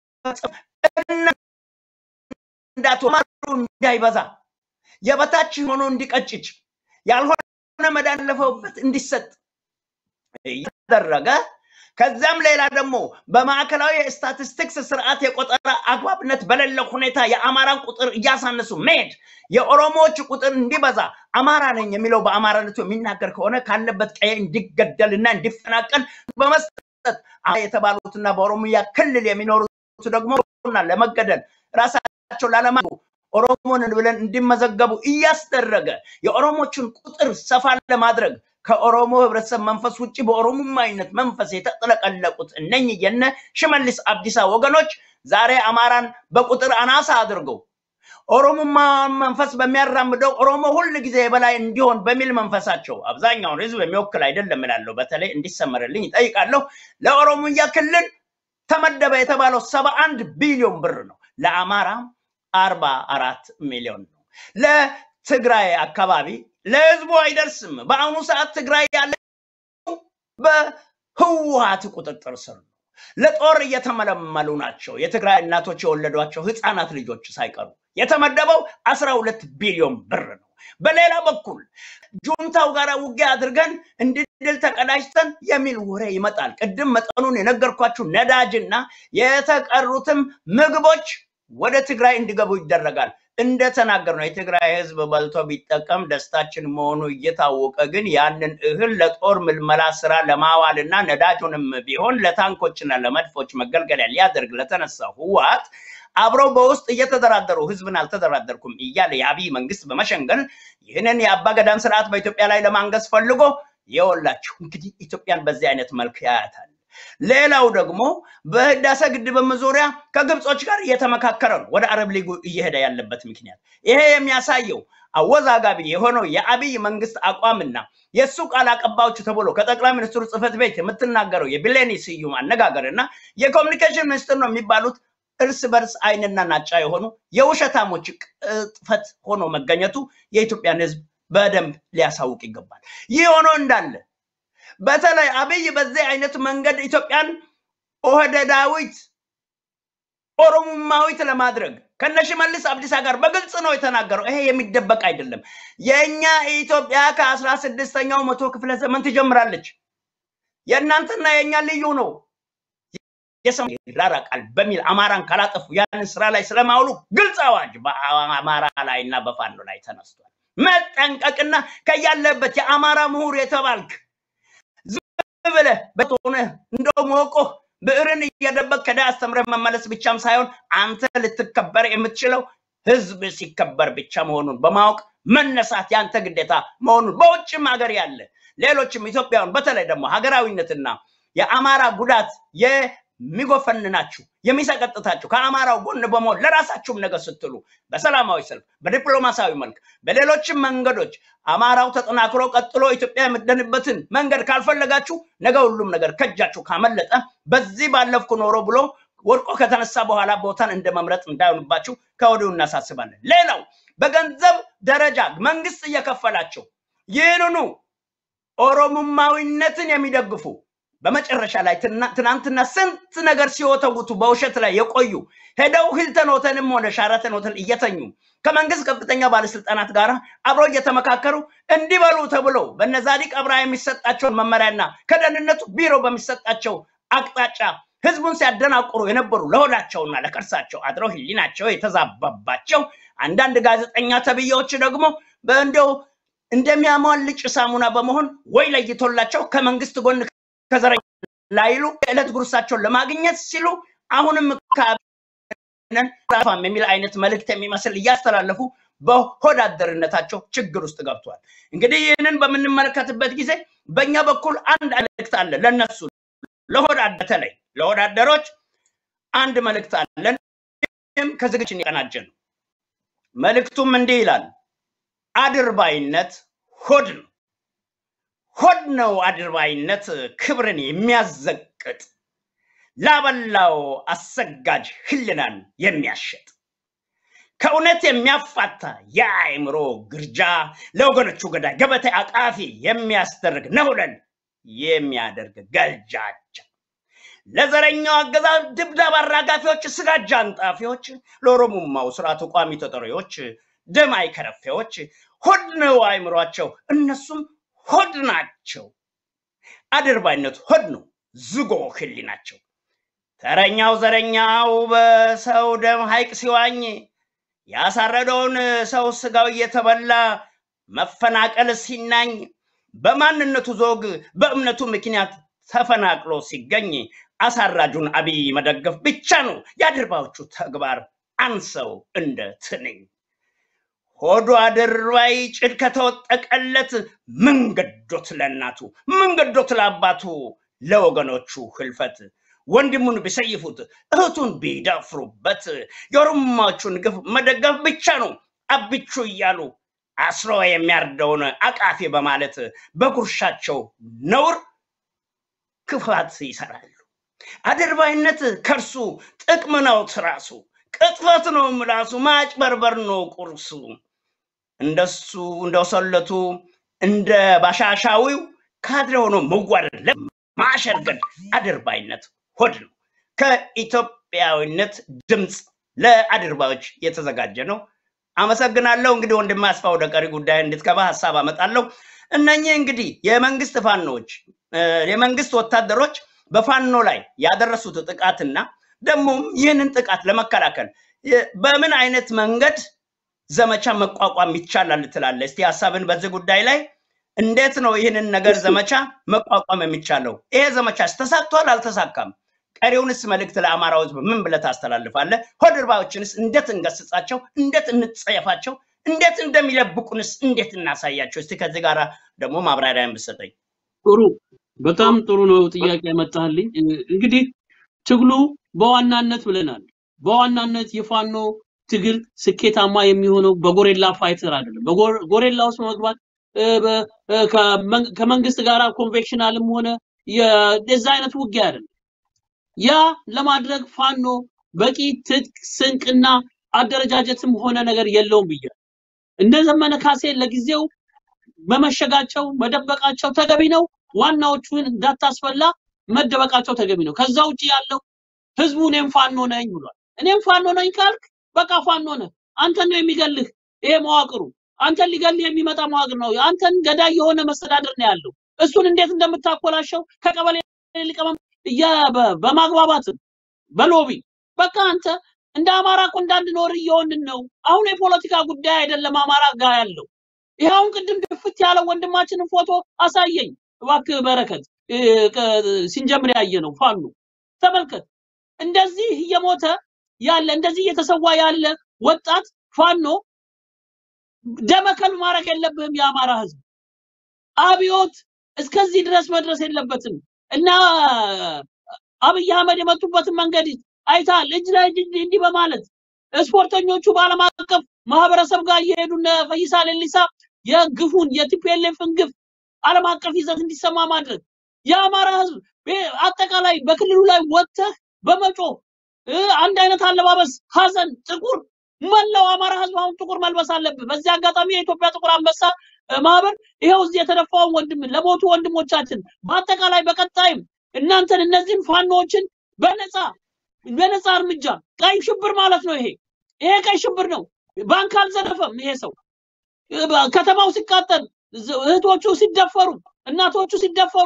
እንዳትማሩ እንዳይበዛ የበታች ሆኖ እንዲቀጭጭ ያልሆነ መዳን ለፈውበት እንዲሰጥ እያደረገ ከዚያም ሌላ ደግሞ በማዕከላዊ የስታቲስቲክስ ስርዓት የቆጠራ አግባብነት በሌለው ሁኔታ የአማራን ቁጥር እያሳነሱ መሄድ የኦሮሞዎች ቁጥር እንዲበዛ አማራ ነኝ የሚለው በአማራነቱ የሚናገር ከሆነ ካለበት ቀየ እንዲገደልና እንዲፈናቀል በመስጠት የተባሉትና በኦሮሚያ ክልል የሚኖሩት ደግሞ ለመገደል ራሳቸው ላለማ ኦሮሞን ብለን እንዲመዘገቡ እያስደረገ የኦሮሞችን ቁጥር ሰፋ ለማድረግ ከኦሮሞ ህብረተሰብ መንፈስ ውጭ በኦሮሞማዊነት መንፈስ የተጠለቀለቁት እነኚህ የነ ሽመልስ አብዲሳ ወገኖች ዛሬ አማራን በቁጥር አናሳ አድርገው ኦሮሞማ መንፈስ በሚያራምደው ኦሮሞ ሁል ጊዜ የበላይ እንዲሆን በሚል መንፈሳቸው አብዛኛውን ህዝብ የሚወክል አይደለም እላለሁ። በተለይ እንዲሰመርልኝ ይጠይቃለሁ። ለኦሮሞያ ክልል ተመደበ የተባለው ሰባ አንድ ቢሊዮን ብር ነው። ለአማራ አርባ አራት ሚሊዮን ነው። ለትግራይ አካባቢ ለህዝቡ አይደርስም። በአሁኑ ሰዓት ትግራይ ያለ በህወሀት ቁጥጥር ስር ነው። ለጦር እየተመለመሉ ናቸው። የትግራይ እናቶች የወለዷቸው ህፃናት ልጆች ሳይቀሩ የተመደበው አስራ ሁለት ቢሊዮን ብር ነው። በሌላ በኩል ጁንታው ጋር ውጊያ አድርገን እንድድል ተቀዳጅተን የሚል ወሬ ይመጣል። ቅድም መጠኑን የነገርኳችሁ ነዳጅና የተቀሩትም ምግቦች ወደ ትግራይ እንዲገቡ ይደረጋል። እንደተናገር ነው የትግራይ ህዝብ በልቶ ቢጠቀም ደስታችን መሆኑ እየታወቀ ግን ያንን እህል ለጦር ምልመላ ስራ ለማዋልና ነዳጁንም ቢሆን ለታንኮችና ለመድፎች መገልገያ ሊያደርግ ለተነሳው ህወሓት አብረው በውስጥ እየተደራደሩ ህዝብን አልተደራደርኩም እያለ የአብይ መንግስት በመሸንገል ይህንን የአባገዳን ስርዓት በኢትዮጵያ ላይ ለማንገስ ፈልጎ የወላችሁ እንግዲህ ኢትዮጵያን በዚህ አይነት መልክ ያያታል። ሌላው ደግሞ በህዳሴ ግድብም ዙሪያ ከግብጾች ጋር እየተመካከረ ነው ወደ አረብ ሊጉ እየሄደ ያለበት ምክንያት ይሄ የሚያሳየው አወዛጋቢ የሆነው የአብይ መንግስት አቋምና የእሱ ቃል አቀባዮች ተብሎ ከጠቅላይ ሚኒስትሩ ጽህፈት ቤት የምትናገረው የቢሌኒ ስዩም አነጋገር እና የኮሚኒኬሽን ሚኒስትር ነው የሚባሉት እርስ በርስ አይንና ናጫ የሆኑ የውሸታሞች ቅጥፈት ሆኖ መገኘቱ የኢትዮጵያን ህዝብ በደንብ ሊያሳውቅ ይገባል። ይህ ሆኖ እንዳለ በተለይ አብይ በዚህ አይነት መንገድ ኢትዮጵያን ኦህደዳዊት ኦሮሞማዊት ለማድረግ ከነ ሽመልስ አብዲሳ ጋር በግልጽ ነው የተናገረው። ይሄ የሚደበቅ አይደለም። የእኛ ኢትዮጵያ ከአስራ ስድስተኛው መቶ ክፍለ ዘመን ትጀምራለች። የእናንተና የእኛ ልዩ ነው። የሰማይ ይራራቃል በሚል አማራን ካላጠፉ ያንን ስራ ላይ ስለማውሉ ግልጽ አዋጅ በአማራ ላይ እና በፋኖ ላይ ተነስቷል። መጠንቀቅና ከያለበት የአማራ ምሁር የተባልክ ዝም ብለህ በሆነ እንደው ሞቆ ብዕርን እየደበቅ ከዳ አስተምረህ መመለስ ብቻም ሳይሆን አንተ ልትከበር የምትችለው ህዝብ ሲከበር ብቻ መሆኑን በማወቅ መነሳት ያንተ ግዴታ መሆኑን በውጭም ሀገር ያለ ሌሎችም ኢትዮጵያውያን በተለይ ደግሞ ሀገራዊነትና የአማራ ጉዳት የሚጎፈንናችሁ የሚሰቀጥታችሁ ከአማራው ጎን በመሆን ለራሳችሁም ነገር ስትሉ በሰላማዊ ሰልፍ በዲፕሎማሲያዊ መልክ በሌሎችም መንገዶች አማራው ተጠናክሮ ቀጥሎ ኢትዮጵያ የምትደንበትን መንገድ ካልፈለጋችሁ ነገ ሁሉም ነገር ከእጃችሁ ካመለጠ በዚህ ባለፍኩ ኖሮ ብሎ ወድቆ ከተነሳ በኋላ ቦታን እንደ መምረጥ እንዳይሆንባችሁ ከወዲሁ እናሳስባለን። ሌላው በገንዘብ ደረጃ መንግስት እየከፈላቸው ይህንኑ ኦሮሞማዊነትን የሚደግፉ በመጨረሻ ላይ ትና- ትናንትና ስንት ነገር ሲወተውቱ በውሸት ላይ የቆዩ ሄደው ሂልተን ሆተልም ሆነ ሻራተን ሆተል እየተኙ ከመንግስት ከፍተኛ ባለስልጣናት ጋር አብረው እየተመካከሩ እንዲበሉ ተብሎ በነ ዛዲቅ አብርሃ የሚሰጣቸውን መመሪያና ከደህንነቱ ቢሮ በሚሰጣቸው አቅጣጫ ህዝቡን ሲያደናቁሩ የነበሩ ለሆዳቸውና ለከርሳቸው አድረው ህሊናቸው የተዛባባቸው አንዳንድ ጋዜጠኛ ተብዬዎች ደግሞ በእንደው እንደሚያሟልጭ ሳሙና በመሆን ወይ ለይቶላቸው ከመንግስት ጎን ከዘረኛ ላይሉ የዕለት ጉርሳቸውን ለማግኘት ሲሉ አሁንም ከአብነን ራፋም የሚል አይነት መልእክት የሚመስል እያስተላለፉ በሆዳደርነታቸው ችግር ውስጥ ገብቷል። እንግዲህ ይህንን በምንመለከትበት ጊዜ በእኛ በኩል አንድ መልእክት አለ ለነሱ ለሆዳደ በተለይ ለሆዳደሮች አንድ መልእክት አለን። ይህም ከዝግጅን የቀናጀ ነው። መልእክቱም እንዲህ ይላል። አድርባይነት ሆድ ነው። ሆድ ነው አድርባይነት ክብርን የሚያዘቅጥ ላበላው አሰጋጅ ህልናን የሚያሸጥ ከእውነት የሚያፋታ የአእምሮ ግርጃ ለወገኖቹ ገዳይ ገበታ አቃፊ የሚያስደርግ ነውለን የሚያደርግ ገልጃጃ ለዘረኛው አገዛዝ ድብደባ አራጋፊዎች፣ ስጋጃ አንጣፊዎች፣ ለኦሮሞማው ስርዓት ቋሚ ተጠሪዎች፣ ደም አይከረፌዎች ሆድ ነው አእምሯቸው፣ እነሱም ሆድ ናቸው። አድርባይነት ሆድ ነው፣ ዝጎ ህሊናቸው። ተረኛው ዘረኛው በሰው ደም ሐይቅ ሲዋኝ ያሳረደውን ሰው ስጋው እየተበላ መፈናቀል ሲናኝ በማንነቱ ዞግ በእምነቱ ምክንያት ተፈናቅሎ ሲገኝ አሳራጁን አብይ መደገፍ ብቻ ነው የአድርባዮቹ ተግባር። አንሰው እንደ ትንኝ ሆዱ አድርባይ ጭድ ከተወጠቀለት ምን ገዶት ለእናቱ ምን ገዶት ለአባቱ ለወገኖቹ ህልፈት ወንድሙን ቢሰይፉት እህቱን ቢደፍሩበት የኦሮሞዎቹን ግፍ መደገፍ ብቻ ነው አብቹ እያሉ አስሮ የሚያርደውን አቃፊ በማለት በጉርሻቸው ነውር ክፋት ይሰራሉ። አድርባይነት ከርሱ ጥቅም ነው ትራሱ፣ ቅጥፈት ነው ምላሱ፣ ማጭበርበር ነው ቁርሱ። እንደሱ እንደሰለቱ እንደ ባሻሻዊው ካድሬ ሆኖ መዋረድ ለማሸርገድ አድርባይነት ሆድ ነው። ከኢትዮጵያዊነት ድምፅ ለአድርባዮች የተዘጋጀ ነው። አመሰግናለሁ። እንግዲህ ወንድም አስፋ ወደ ቀሪ ጉዳይ እንድትገባ ሀሳብ አመጣለሁ። እነኚህ እንግዲህ የመንግስት ፋኖች የመንግስት ወታደሮች በፋኖ ላይ ያደረሱት ጥቃትና ደግሞም ይህንን ጥቃት ለመከላከል የ- በምን አይነት መንገድ ዘመቻ መቋቋም ይቻላል ትላለህ? እስቲ ሀሳብን በዚህ ጉዳይ ላይ እንዴት ነው ይህንን ነገር ዘመቻ መቋቋም የሚቻለው? ይሄ ዘመቻስ ተሳክቷል አልተሳካም? ቀሪውንስ መልእክት ለአማራው ህዝብ ምን ብለህ ታስተላልፋለህ? ሆድ እርባዮችንስ እንዴት እንገስጻቸው? እንዴት እንጸየፋቸው? እንዴት እንደሚለብቁንስ እንዴት እናሳያቸው? እስቲ ከዚህ ጋር ደግሞ ማብራሪያ ብትሰጠኝ። ጥሩ በጣም ጥሩ ነው ጥያቄ ያመጣልኝ። እንግዲህ ትግሉ በዋናነት ብለናል። በዋናነት የፋኖ ትግል ስኬታማ የሚሆነው በጎሬላ ፋይተር አይደለም። በጎሬላ ውስጥ መግባት እ፣ በ- እ፣ ከመን- ከመንግስት ጋር ኮንቬክሽናልም ሆነ የዛ አይነት ውጊያ አይደለም። ያ ለማድረግ ፋኖ በቂ ትጥቅ ስንቅና አደረጃጀትም ሆነ ነገር የለውም ብያለሁ። እነ ዘመነ ካሴ ለጊዜው መመሸጋቸው መደበቃቸው ተገቢ ነው። ዋናዎቹን እንዳታስፈላ መደበቃቸው ተገቢ ነው። ከዛ ውጭ ያለው ህዝቡ እኔም ፋኖ ነኝ ብሏል። እኔም ፋኖ ነኝ ካልክ በቃ ፋኖ ነህ። አንተን ነው የሚገልህ ይሄ መዋቅሩ። አንተን ሊገልህ የሚመጣ መዋቅር ነው። አንተን ገዳይ የሆነ መስተዳድር ነው ያለው። እሱን እንዴት እንደምታኮላሸው ከቀበሌ ሊቀመንበር እያ- በ- በማግባባት በሎቢ በቃ አንተ እንደ አማራ እኮ እንዳንኖር እየሆንን ነው። አሁን የፖለቲካ ጉዳይ አይደለም አማራ ጋር ያለው። ይሄ አሁን ቅድም ድፍት ያለው ወንድማችንን ፎቶ አሳየኝ እባክህ በረከት እ፣ ከ- ሲንጀምር ያየ ነው ፋኖ ተመልከት። እንደዚህ እየሞተ ያለ እንደዚህ እየተሰዋ ያለ ወጣት ፋኖ ደመከል ማድረግ የለብህም። የአማራ ህዝብ አብዮት እስከዚህ ድረስ መድረስ የለበትም እና አብይ አህመድ የመጡበትን መንገድ አይታል። እጅ ላይ እጅ እንዲህ በማለት ስፖርተኞቹ በዓለም አቀፍ ማህበረሰብ ጋር እየሄዱ እነ ፈይሳ ሌሊሳ የግፉን የቲፒኤልኤፍን ግፍ ዓለም አቀፍ ይዘት እንዲሰማ ማድረግ የአማራ ህዝብ በ- አጠቃላይ በክልሉ ላይ ወጥተህ በመጮህ እ፣ አንድ አይነት አለባበስ፣ ሀዘን፣ ጥቁር መላው አማራ ህዝብ አሁን ጥቁር መልበስ አለብህ። በዚህ አጋጣሚ የኢትዮጵያ ጥቁር አንበሳ እ፣ ማህበር ይኸው እዚህ የተደፋውን ወንድም ለሞቱ ወንድሞቻችን በአጠቃላይ በቀጣይም እናንተን እነዚህን ፋኖዎችን በነፃ በነፃ እርምጃ ቀይ ሽብር ማለት ነው። ይሄ ይሄ ቀይ ሽብር ነው። ባንክ አልዘረፈም ይሄ ሰው እ፣ በ- ከተማው ሲቃጠል ዝ- እህቶቹ ሲደፈሩ እናቶቹ ሲደፈሩ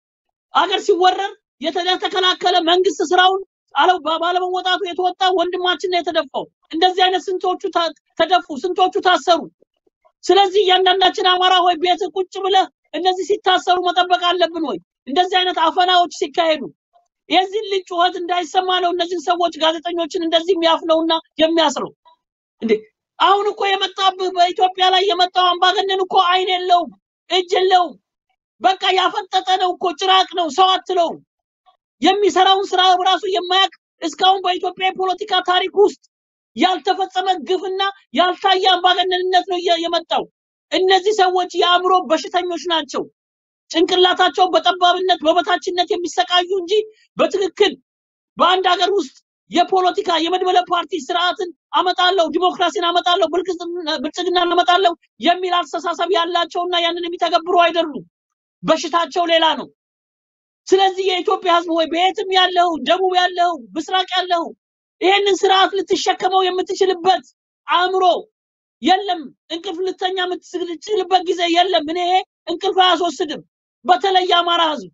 አገር ሲወረር የተ- የተከላከለ መንግስት ስራውን አለው ባ- ባለመወጣቱ የተወጣ ወንድማችን ነው የተደፋው። እንደዚህ አይነት ስንቶቹ ታ- ተደፉ፣ ስንቶቹ ታሰሩ። ስለዚህ እያንዳንዳችን አማራ ሆይ ቤት ቁጭ ብለህ እነዚህ ሲታሰሩ መጠበቅ አለብን ወይ? እንደዚህ አይነት አፈናዎች ሲካሄዱ የዚህን ልጅ ጩኸት እንዳይሰማ ነው እነዚህን ሰዎች ጋዜጠኞችን እንደዚህ የሚያፍነውና የሚያስረው እንዴ። አሁን እኮ የመጣብህ በኢትዮጵያ ላይ የመጣው አምባገነን እኮ አይን የለውም፣ እጅ የለውም። በቃ ያፈጠጠ ነው እኮ ጭራቅ ነው፣ ሰው አትለውም። የሚሰራውን ስራ ራሱ የማያውቅ እስካሁን በኢትዮጵያ የፖለቲካ ታሪክ ውስጥ ያልተፈጸመ ግፍና ያልታየ አምባገነንነት ነው እየ- የመጣው። እነዚህ ሰዎች የአእምሮ በሽተኞች ናቸው። ጭንቅላታቸው በጠባብነት በበታችነት የሚሰቃዩ እንጂ በትክክል በአንድ ሀገር ውስጥ የፖለቲካ የመድበለ ፓርቲ ስርዓትን አመጣለሁ፣ ዲሞክራሲን አመጣለሁ፣ ብልጽግና- ብልጽግናን አመጣለሁ የሚል አስተሳሰብ ያላቸውና ያንን የሚተገብሩ አይደሉም። በሽታቸው ሌላ ነው። ስለዚህ የኢትዮጵያ ሕዝብ ወይ በየትም ያለው ደቡብ ያለው ምስራቅ ያለው ይሄንን ስርዓት ልትሸከመው የምትችልበት አእምሮ የለም። እንቅልፍ ልተኛ የምትችልበት ጊዜ የለም። እኔ ይሄ እንቅልፍ አያስወስድም፣ በተለይ የአማራ ሕዝብ።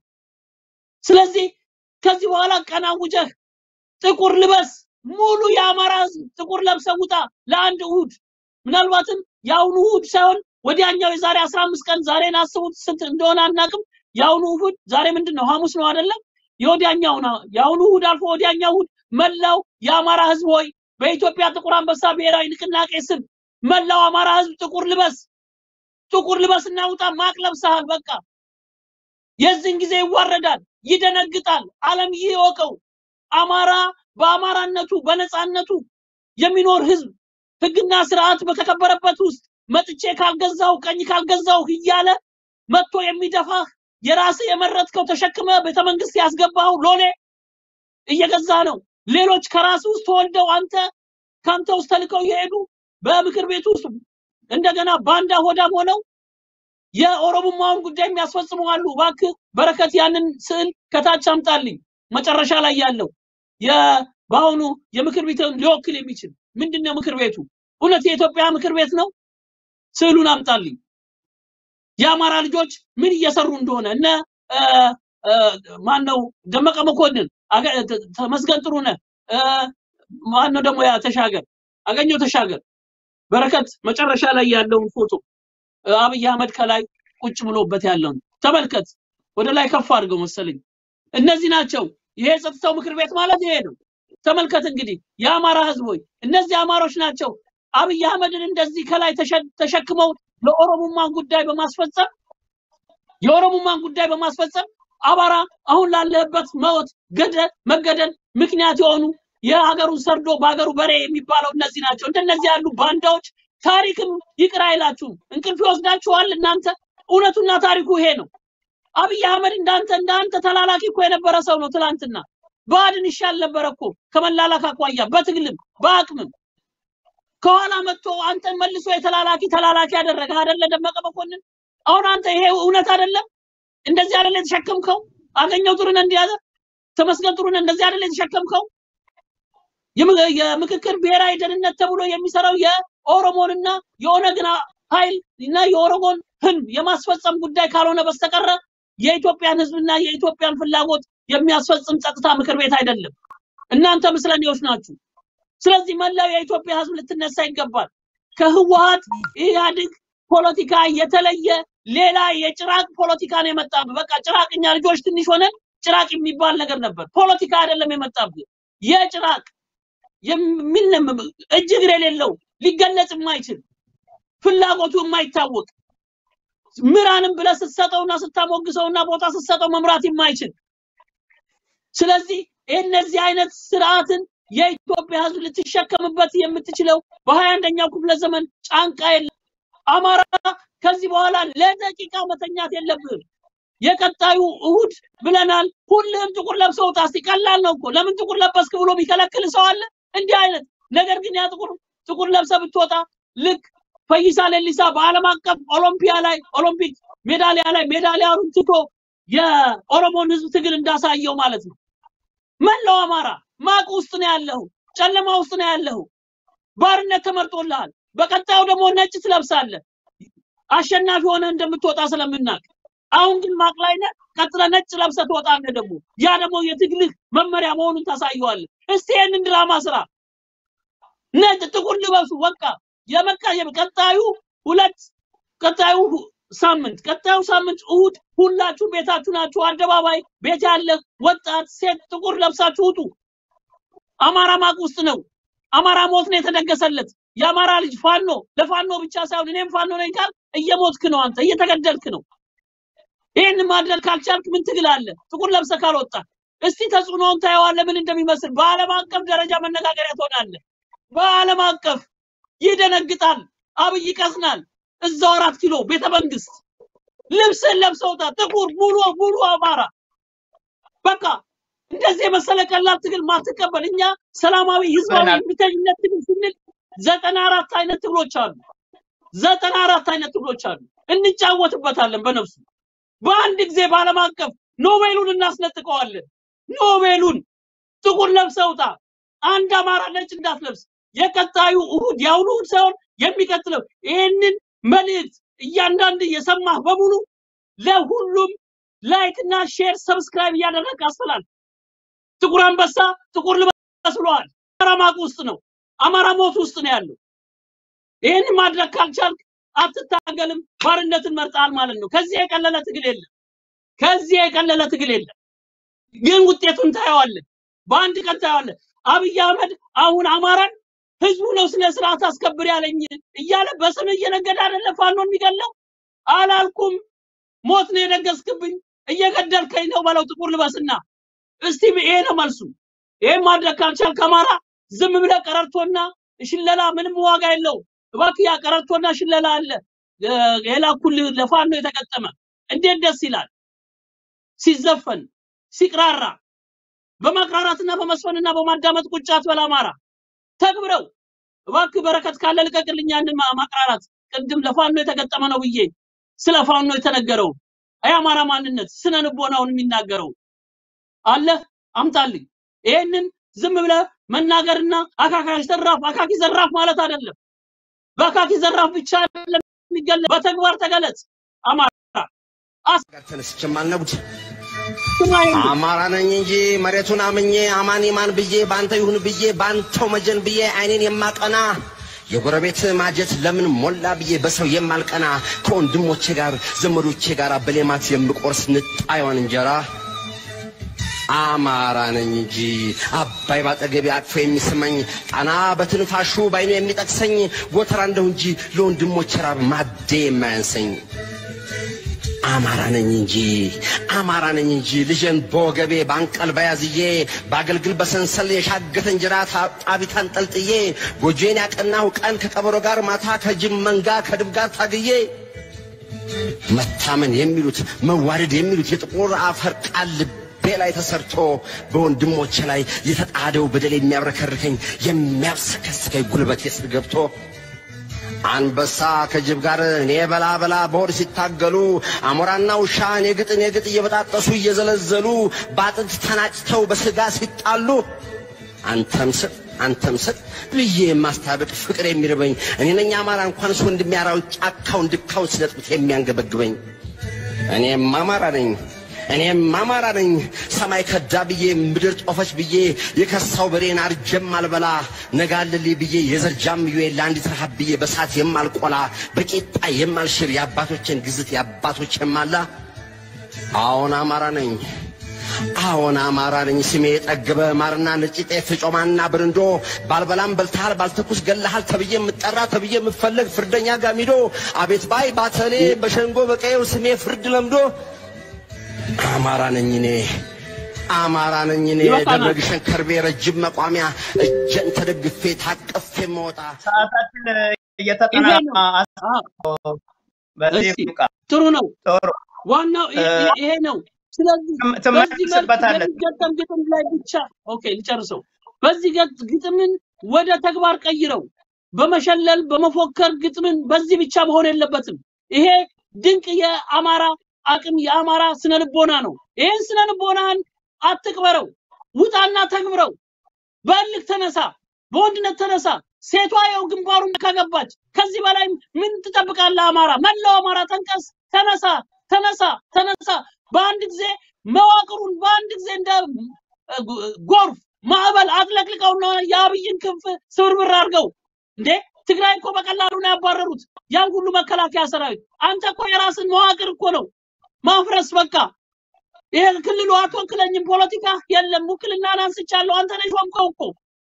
ስለዚህ ከዚህ በኋላ ቀን አውጀህ ጥቁር ልበስ፣ ሙሉ የአማራ ሕዝብ ጥቁር ለብሰህ ውጣ ለአንድ እሁድ። ምናልባትም የአሁኑ እሁድ ሳይሆን ወዲያኛው የዛሬ አስራ አምስት ቀን ዛሬን አስቡት ስንት እንደሆነ አናቅም። የአሁኑ እሁድ ዛሬ ምንድን ነው? ሐሙስ ነው አይደለም? የወዲያኛው ነው። የአሁኑ እሁድ አልፎ ወዲያኛው እሁድ መላው የአማራ ህዝብ ሆይ በኢትዮጵያ ጥቁር አንበሳ ብሔራዊ ንቅናቄ ስም መላው አማራ ህዝብ ጥቁር ልበስ፣ ጥቁር ልበስ እና ውጣ። ማቅ ለብሰሃል። በቃ የዚህን ጊዜ ይዋረዳል፣ ይደነግጣል። ዓለም ይህ ይወቀው። አማራ በአማራነቱ በነፃነቱ የሚኖር ህዝብ ህግና ስርዓት በተከበረበት ውስጥ መጥቼ ካልገዛው ቀኝ ካልገዛው እያለ መጥቶ የሚደፋህ የራስህ የመረጥከው ተሸክመ ቤተመንግስት ያስገባው ሎሌ እየገዛ ነው። ሌሎች ከራስ ውስጥ ተወልደው አንተ ከአንተ ውስጥ ተልከው የሄዱ በምክር ቤት ውስጥ እንደገና ባንዳ ሆዳም ሆነው የኦሮሞማውን ጉዳይ የሚያስፈጽሙ አሉ። እባክህ በረከት ያንን ስዕል ከታች አምጣልኝ። መጨረሻ ላይ ያለው የ- በአሁኑ የምክር ቤቱን ሊወክል የሚችል ምንድን ነው ምክር ቤቱ? እውነት የኢትዮጵያ ምክር ቤት ነው? ስዕሉን አምጣልኝ። የአማራ ልጆች ምን እየሰሩ እንደሆነ እነ እ፣ እ፣ ማን ነው ደመቀ መኮንን፣ አገ- ተ- ተመስገን ጥሩነህ፣ እ፣ ማን ነው ደግሞ ያ ተሻገር አገኘው ተሻገር በረከት መጨረሻ ላይ ያለውን ፎቶ እ፣ አብይ አህመድ ከላይ ቁጭ ብሎበት ያለውን ተመልከት። ወደ ላይ ከፍ አድርገው መሰለኝ። እነዚህ ናቸው። ይሄ የጸጥታው ምክር ቤት ማለት ይሄ ነው። ተመልከት እንግዲህ የአማራ ህዝብ ሆይ እነዚህ አማሮች ናቸው አብይ አህመድን እንደዚህ ከላይ ተሸ- ተሸክመው ለኦሮሞማን ጉዳይ በማስፈጸም የኦሮሞማን ጉዳይ በማስፈጸም አማራ አሁን ላለበት መወት ገደል መገደል ምክንያት የሆኑ የሀገሩን ሰርዶ በሀገሩ በሬ የሚባለው እነዚህ ናቸው። እንደነዚህ ያሉ ባንዳዎች ታሪክም ይቅር አይላችሁም። እንቅልፍ ይወስዳችኋል። እናንተ እውነቱና ታሪኩ ይሄ ነው። አብይ አህመድ እንዳንተ እንዳንተ ተላላኪ እኮ የነበረ ሰው ነው። ትላንትና ብአዴን ይሻል ነበረ እኮ ከመላላክ አኳያ በትግልም በአቅምም ከኋላ መጥቶ አንተን መልሶ የተላላኪ ተላላኪ ያደረገ አይደለ ደመቀ መኮንን? አሁን አንተ ይሄ እውነት አይደለም? እንደዚህ አይደለ የተሸከምከው? አገኘው ጥሩነህ እንዲያዘ ተመስገን ጥሩነህ እንደዚህ አይደለ የተሸከምከው? የም- የምክክር ብሔራዊ ደህንነት ተብሎ የሚሰራው የኦሮሞንና የኦነግን ኃይል እና የኦሮሞን ህልም የማስፈጸም ጉዳይ ካልሆነ በስተቀረ የኢትዮጵያን ህዝብና የኢትዮጵያን ፍላጎት የሚያስፈጽም ጸጥታ ምክር ቤት አይደለም። እናንተ ምስለኔዎች ናችሁ። ስለዚህ መላው የኢትዮጵያ ህዝብ ልትነሳ ይገባል። ከህወሀት ኢህአዴግ ፖለቲካ የተለየ ሌላ የጭራቅ ፖለቲካ ነው የመጣብህ። በቃ ጭራቅኛ ልጆች ትንሽ ሆነን ጭራቅ የሚባል ነገር ነበር። ፖለቲካ አይደለም የመጣብህ የጭራቅ የሚንም እጅ እግር የሌለው ሊገለጽ የማይችል ፍላጎቱ የማይታወቅ ምራንም ብለህ ስትሰጠውና ስታሞግሰውና ቦታ ስትሰጠው መምራት የማይችል ስለዚህ እነዚህ አይነት ስርዓትን የኢትዮጵያ ህዝብ ልትሸከምበት የምትችለው በሀያ አንደኛው ክፍለ ዘመን ጫንቃ የለም። አማራ ከዚህ በኋላ ለደቂቃ መተኛት የለብህም። የቀጣዩ እሁድ ብለናል። ሁልህም ጥቁር ለብሰህ ውጣ። እስቲ ቀላል ነው እኮ ለምን ጥቁር ለበስክ ብሎ የሚከለክል ሰው አለ? እንዲህ አይነት ነገር ግን ያ ጥቁር ጥቁር ለብሰህ ብትወጣ ልክ ፈይሳ ሌሊሳ በዓለም አቀፍ ኦሎምፒያ ላይ ኦሎምፒክ ሜዳሊያ ላይ ሜዳሊያውን ትቶ የኦሮሞን ህዝብ ትግል እንዳሳየው ማለት ነው። መላው አማራ ማቅ ውስጥ ነው ያለው፣ ጨለማ ውስጥ ነው ያለው። ባርነት ተመርጦልሃል። በቀጣዩ ደግሞ ነጭ ትለብሳለህ። አሸናፊ ሆነ እንደምትወጣ ስለምናቅ አሁን ግን ማቅ ላይ ነህ። ቀጥለህ ነጭ ለብሰህ ትወጣለህ። ደግሞ ያ ደግሞ የትግልህ መመሪያ መሆኑን ታሳየዋለህ። እስቲ ይህንን ድራማ ስራ። ነጭ ጥቁር ልበሱ። በቃ የመቃ ቀጣዩ ሁለት ቀጣዩ ሳምንት ቀጣዩ ሳምንት እሁድ ሁላችሁ ቤታችሁ ናችሁ። አደባባይ ቤት ያለ ወጣት ሴት ጥቁር ለብሳችሁ ውጡ። አማራ ማቅ ውስጥ ነው። አማራ ሞት ነው የተደገሰለት። የአማራ ልጅ ፋኖ ለፋኖ ብቻ ሳይሆን እኔም ፋኖ ነኝ ካል እየሞትክ ነው አንተ፣ እየተገደልክ ነው። ይህን ማድረግ ካልቻልክ ምን ትግል አለ? ጥቁር ለብሰህ ካልወጣ እስቲ ተጽዕኖውን ታየዋለህ ምን እንደሚመስል። በዓለም አቀፍ ደረጃ መነጋገሪያ ትሆናለህ። በዓለም አቀፍ ይደነግጣል። አብይ ይቀስናል። እዛው አራት ኪሎ ቤተ መንግስት ልብስን ለብሰውታ ጥቁር ሙሉ ሙሉ አማራ በቃ እንደዚህ የመሰለ ቀላል ትግል ማትቀበል እኛ ሰላማዊ ህዝባዊ እምቢተኝነት ትግል ስንል ዘጠና አራት አይነት ትግሎች አሉ። ዘጠና አራት አይነት ትግሎች አሉ። እንጫወትበታለን በነፍሱ በአንድ ጊዜ በዓለም አቀፍ ኖቤሉን እናስነጥቀዋለን። ኖቤሉን ጥቁር ለብሰውታ አንድ አማራ ነጭ እንዳትለብስ የቀጣዩ እሁድ የአሁኑ እሁድ ሳይሆን የሚቀጥለው ይህንን መልእክት እያንዳንድ የሰማህ በሙሉ ለሁሉም ላይክ እና ሼር ሰብስክራይብ እያደረግ አስተላልፍ። ጥቁር አንበሳ ጥቁር ልበስ ብለዋል። አማራ ማቅ ውስጥ ነው። አማራ ሞት ውስጥ ነው ያለው። ይህን ማድረግ ካልቻልክ አትታገልም፣ ባርነትን መርጣል ማለት ነው። ከዚህ የቀለለ ትግል የለም። ከዚህ የቀለለ ትግል የለም። ግን ውጤቱን ታየዋለን። በአንድ ቀን ታየዋለን። አብይ አህመድ አሁን አማራን ህዝቡ ነው ስነ ስርዓት አስከብር ያለኝ እያለ በስም እየነገደ አይደለም ፋኖን የሚገለው። አላልኩም ሞት ነው የደገስክብኝ እየገደልከኝ ነው በለው። ጥቁር ልበስና እስቲ ይሄ ነው መልሱ። ይሄን ማድረግ ካልቻልክ አማራ ዝም ብለህ ቀረርቶና ሽለላ ምንም ዋጋ የለው። እባክህ ያ ቀረርቶና ሽለላ አለ የላኩልህ ለፋኖ የተገጠመ እንዴት ደስ ይላል ሲዘፈን ሲቅራራ በማቅራራትና በመስፈንና በማዳመጥ ቁጭ አትበል አማራ ተግብረው እባክህ በረከት ካለ ልቀቅልኝ ያንን ማቅራራት ቅድም ለፋኖ የተገጠመ ነው ብዬ ስለ ፋኖ የተነገረው የአማራ ማንነት ስነ ልቦናውን የሚናገረው አለ አምጣልኝ ይሄንን ዝም ብለህ መናገርና አካካሽ ዘራፍ አካኪ ዘራፍ ማለት አይደለም በአካኪ ዘራፍ ብቻ አይደለም የሚገለጽ በተግባር ተገለጽ አማራ ጋር ተነስቼም አልነጉድ አማራ ነኝ እንጂ መሬቱን አምኜ አማን ማን ብዬ ባንተ ይሁን ብዬ ባንተው መጀን ብዬ አይኔን የማቀና የጎረቤት ማጀት ለምን ሞላ ብዬ በሰው የማልቀና ከወንድሞቼ ጋር ዘመዶቼ ጋር በሌማት የምቆርስ ንጣዩን እንጀራ አማራ ነኝ እንጂ አባይ ባጠገቤ አቅፎ የሚስመኝ ጣና በትንፋሹ ባይኑ የሚጠቅሰኝ ጎተራ እንደው እንጂ ለወንድሞቼ ራብ ማዴ የማያንሰኝ አማራ ነኝ እንጂ አማራ ነኝ እንጂ ልጄን በወገቤ በአንቀልባ ያዝዬ በአገልግል በሰንሰል የሻገተ እንጀራ ጣቢት አንጠልጥዬ ጎጆዬን ያቀናሁ ቀን ከቀበሮ ጋር ማታ ከጅብ መንጋ ከድብ ጋር ታግዬ መታመን የሚሉት መዋደድ የሚሉት የጥቁር አፈር ቃል ልቤ ላይ ተሰርቶ በወንድሞቼ ላይ የተጣደው በደል የሚያብረከርከኝ የሚያብሰከስከኝ ጉልበቴ ስር ገብቶ አንበሳ ከጅብ ጋር እኔ በላ በላ በሆድ ሲታገሉ አሞራና ውሻ እኔ ግጥ እኔ ግጥ እየበጣጠሱ እየዘለዘሉ በአጥንት ተናጭተው በስጋ ሲጣሉ አንተም ስጥ አንተም ስጥ ብዬ የማስታበቅ ፍቅር የሚርበኝ እኔ ነኝ አማራ እንኳንስ ወንድሜ አራዊት ጫካውን ድካውን ሲነጥቁት የሚያንገበግበኝ እኔም አማራ ነኝ እኔም አማራ ነኝ ሰማይ ከዳ ብዬ ምድር ጦፈች ብዬ የከሳው በሬን አርጀም አልበላ ነጋልልኝ ብዬ የዘር ጃምዬ ለአንዲት ረሃብ ብዬ በሳት የማልቆላ በቂጣ የማልሽር የአባቶችን ግዝት የአባቶች የማላ አዎን አማራ ነኝ አዎን አማራ ነኝ ስሜ የጠገበ ማርና ነጭ ጤፍ ጮማና ብርንዶ ባልበላም በልተሃል ባልተኩስ ገለሃል ተብዬ የምጠራ ተብዬ የምፈለግ ፍርደኛ ጋሚዶ አቤት ባይ ባተሌ በሸንጎ በቀየው ስሜ ፍርድ ለምዶ አማራ ነኝ እኔ አማራ ነኝ እኔ ይበቃናል። ደብረ ግሸን ከርቤ ረጅም መቋሚያ እጀን ተደግፌ ታቀፌ መወጣ ሰዓታችን ይሄ እየተጠናቀቀ ነው። አዎ፣ በዚህ እስቲ ይብቃ። ጥሩ ነው። ጥሩ ዋናው ይ- እ- ይ- ይሄ ነው። ስለዚህ ትም- በዚህ መልክ ትመልስበታለህ። የሚገጠም ግጥም ላይ ብቻ ኦኬ ልጨርሰው። በዚህ ገጥ ግጥምን ወደ ተግባር ቀይረው በመሸለል በመፎከር ግጥምን በዚህ ብቻ መሆን የለበትም። ይሄ ድንቅ የአማራ አቅም የአማራ ስነ ልቦና ነው። ይሄን ስነ ልቦናን አትቅበረው፣ ውጣና ተግብረው። በእልክ ተነሳ፣ በወንድነት ተነሳ። ሴቷ የው ግንባሩን ከገባች ከዚህ በላይ ምን ትጠብቃለህ? አማራ መላው አማራ ተንቀስ፣ ተነሳ፣ ተነሳ፣ ተነሳ። በአንድ ጊዜ መዋቅሩን በአንድ ጊዜ እንደ እ, ጎርፍ ማዕበል አጥለቅልቀውና የአብይን ክንፍ ስብርብር አድርገው እንዴ ትግራይ እኮ በቀላሉ ነው ያባረሩት ያን ሁሉ መከላከያ ሰራዊት። አንተ እኮ የራስን መዋቅር እኮ ነው ማፍረስ በቃ ይሄ ክልሉ አትወክለኝም፣ ፖለቲካ የለም፣ ውክልናን አንስቻለሁ፣ አንተ ነህ ሾምከው እኮ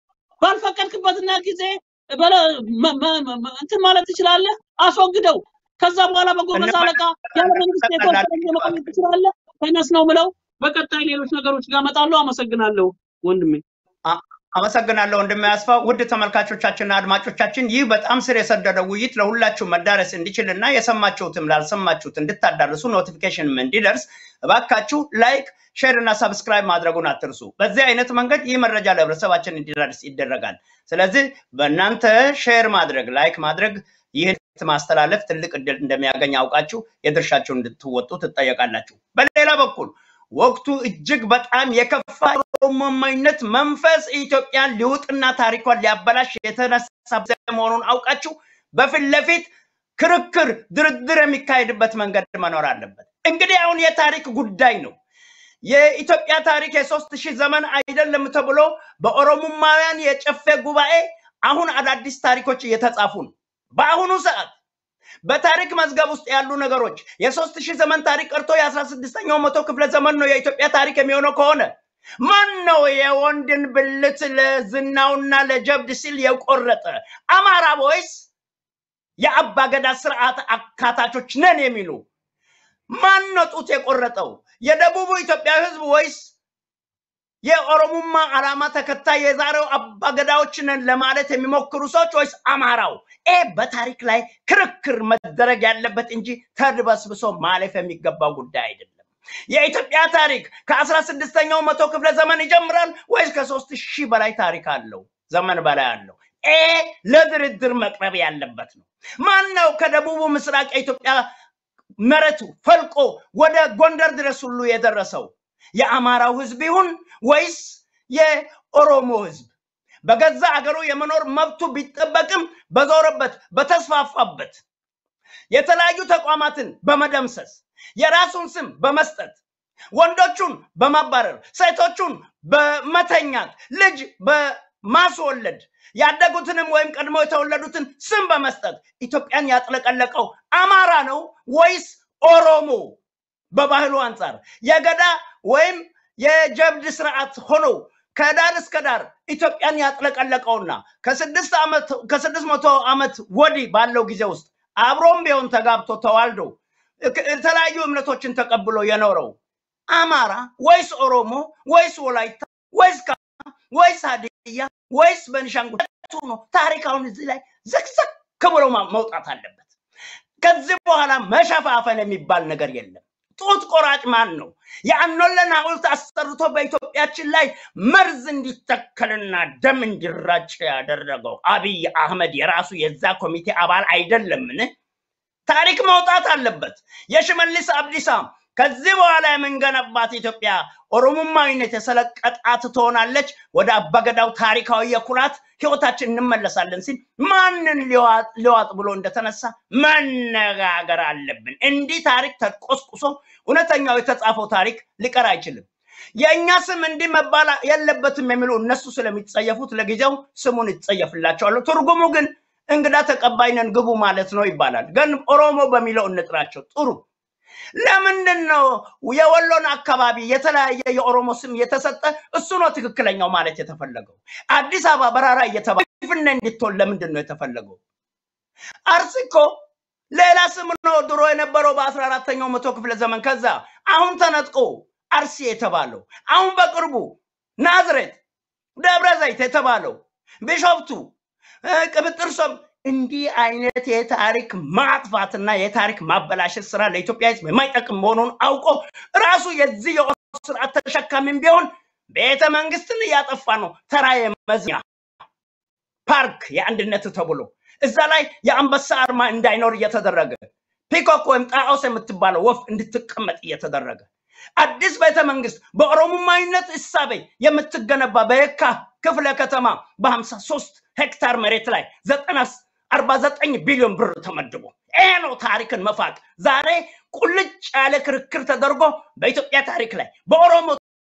ባልፈቀድክበትና ጊዜ በለ- መ- መ- መ- እንትን ማለት ትችላለህ፣ አስወግደው። ከዛ በኋላ በጎበዝ እንመ- አለቃ ያለ መንግስት የተወሰነ ጊዜ መቆየት ትችላለህ። ተነስ ነው ምለው። በቀጣይ ሌሎች ነገሮች ጋር እመጣለሁ። አመሰግናለሁ ወንድሜ። አ- አመሰግናለሁ ወንድሜ አስፋው። ውድ ተመልካቾቻችንና አድማጮቻችን ይህ በጣም ስር የሰደደ ውይይት ለሁላችሁ መዳረስ እንዲችል እና የሰማችሁትም ላልሰማችሁት እንድታዳርሱ ኖቲፊኬሽንም እንዲደርስ እባካችሁ ላይክ፣ ሼር እና ሰብስክራይብ ማድረጉን አትርሱ። በዚህ አይነት መንገድ ይህ መረጃ ለህብረተሰባችን እንዲደርስ ይደረጋል። ስለዚህ በእናንተ ሼር ማድረግ፣ ላይክ ማድረግ ይህን ማስተላለፍ ትልቅ እድል እንደሚያገኝ አውቃችሁ የድርሻችሁን እንድትወጡ ትጠየቃላችሁ። በሌላ በኩል ወቅቱ እጅግ በጣም የከፋ ኦሮሞማዊነት መንፈስ ኢትዮጵያን ሊውጥና ታሪኳን ሊያበላሽ የተነሳ መሆኑን አውቃችሁ በፊት ለፊት ክርክር፣ ድርድር የሚካሄድበት መንገድ መኖር አለበት። እንግዲህ አሁን የታሪክ ጉዳይ ነው። የኢትዮጵያ ታሪክ የሶስት ሺህ ዘመን አይደለም ተብሎ በኦሮሞማውያን የጨፌ ጉባኤ አሁን አዳዲስ ታሪኮች እየተጻፉ ነው። በአሁኑ ሰዓት በታሪክ መዝገብ ውስጥ ያሉ ነገሮች የሶስት ሺህ ዘመን ታሪክ ቀርቶ የአስራ ስድስተኛው መቶ ክፍለ ዘመን ነው የኢትዮጵያ ታሪክ የሚሆነው ከሆነ ማን ነው የወንድን ብልት ለዝናውና ለጀብድ ሲል የቆረጠ? አማራ ወይስ የአባገዳ ስርዓት አካታቾች ነን የሚሉ ማን ነው ጡት የቆረጠው? የደቡቡ ኢትዮጵያ ህዝብ ወይስ የኦሮሙማ ዓላማ ተከታይ የዛሬው አባገዳዎች ነን ለማለት የሚሞክሩ ሰዎች ወይስ አማራው? ይህ በታሪክ ላይ ክርክር መደረግ ያለበት እንጂ ተድበስብሶ ማለፍ የሚገባው ጉዳይ አይደለም። የኢትዮጵያ ታሪክ ከአስራ ስድስተኛው መቶ ክፍለ ዘመን ይጀምራል ወይስ ከሶስት ሺህ በላይ ታሪክ አለው ዘመን በላይ አለው? ይሄ ለድርድር መቅረብ ያለበት ነው። ማን ነው ከደቡቡ ምስራቅ የኢትዮጵያ መሬቱ ፈልቆ ወደ ጎንደር ድረስ ሁሉ የደረሰው? የአማራው ህዝብ ይሁን ወይስ የኦሮሞ ህዝብ? በገዛ አገሩ የመኖር መብቱ ቢጠበቅም በዞረበት በተስፋፋበት የተለያዩ ተቋማትን በመደምሰስ የራሱን ስም በመስጠት ወንዶቹን በማባረር ሴቶቹን በመተኛት ልጅ በማስወለድ ያደጉትንም ወይም ቀድሞ የተወለዱትን ስም በመስጠት ኢትዮጵያን ያጥለቀለቀው አማራ ነው ወይስ ኦሮሞ? በባህሉ አንጻር የገዳ ወይም የጀብድ ስርዓት ሆኖ ከዳር እስከ ዳር ኢትዮጵያን ያጥለቀለቀውና ከስድስት ዓመት ከስድስት መቶ ዓመት ወዲህ ባለው ጊዜ ውስጥ አብሮም ቢሆን ተጋብቶ ተዋልዶ ክ- የተለያዩ እምነቶችን ተቀብሎ የኖረው አማራ ወይስ ኦሮሞ ወይስ ወላይታ ወይስ ካ ወይስ ሀዲያ ወይስ በንሻንጉል ነው? ታሪክ አሁን እዚህ ላይ ዘግዘግ ብሎ ማ- መውጣት አለበት። ከዚህ በኋላ መሸፋፈን የሚባል ነገር የለም። ጡት ቆራጭ ማን ነው? የአኖለን ሐውልት አሰርቶ በኢትዮጵያችን ላይ መርዝ እንዲተከልና ደም እንዲራጭ ያደረገው አብይ አህመድ የራሱ የዛ ኮሚቴ አባል አይደለምን? ታሪክ መውጣት አለበት። የሽመልስ አብዲሳ ከዚህ በኋላ የምንገነባት ኢትዮጵያ ኦሮሞማዊነት የሰለቀጣት ትሆናለች። ወደ አባገዳው ታሪካዊ የኩራት ህይወታችን እንመለሳለን ሲል ማንን ሊዋጥ ብሎ እንደተነሳ መነጋገር አለብን። እንዲህ ታሪክ ተቆስቁሶ እውነተኛው የተጻፈው ታሪክ ሊቀር አይችልም። የእኛ ስም እንዲህ መባል የለበትም የሚሉ እነሱ ስለሚጸየፉት ለጊዜው ስሙን ይጸየፍላቸዋል። ትርጉሙ ግን እንግዳ ተቀባይነን ግቡ ማለት ነው ይባላል። ግን ኦሮሞ በሚለው እንጥራቸው ጥሩ። ለምንድን ነው የወሎን አካባቢ የተለያየ የኦሮሞ ስም የተሰጠ? እሱ ነው ትክክለኛው ማለት የተፈለገው። አዲስ አበባ በራራ እየተባለ ፍነ እንድትሆን ለምንድን ነው የተፈለገው? አርሲ እኮ ሌላ ስም ነው ድሮ የነበረው በአስራ አራተኛው መቶ ክፍለ ዘመን። ከዛ አሁን ተነጥቆ አርሲ የተባለው አሁን በቅርቡ ናዝሬት፣ ደብረ ዘይት የተባለው ቢሾፍቱ፣ ቅብጥርሶም እንዲህ አይነት የታሪክ ማጥፋትና የታሪክ ማበላሸት ስራ ለኢትዮጵያ ሕዝብ የማይጠቅም መሆኑን አውቆ ራሱ የዚህ የኦሮሞ ስርዓት ተሸካሚም ቢሆን ቤተ መንግስትን እያጠፋ ነው። ተራ የመዝኛ ፓርክ የአንድነት ተብሎ እዛ ላይ የአንበሳ አርማ እንዳይኖር እየተደረገ ፒኮክ ወይም ጣዖስ የምትባለው ወፍ እንድትቀመጥ እየተደረገ አዲስ ቤተ መንግስት በኦሮሞማዊነት እሳቤ የምትገነባ በየካ ክፍለ ከተማ በሀምሳ ሶስት ሄክታር መሬት ላይ ዘጠና አርባ ዘጠኝ ቢሊዮን ብር ተመድቦ ይሄ ነው ታሪክን መፋቅ። ዛሬ ቁልጭ ያለ ክርክር ተደርጎ በኢትዮጵያ ታሪክ ላይ በኦሮሞ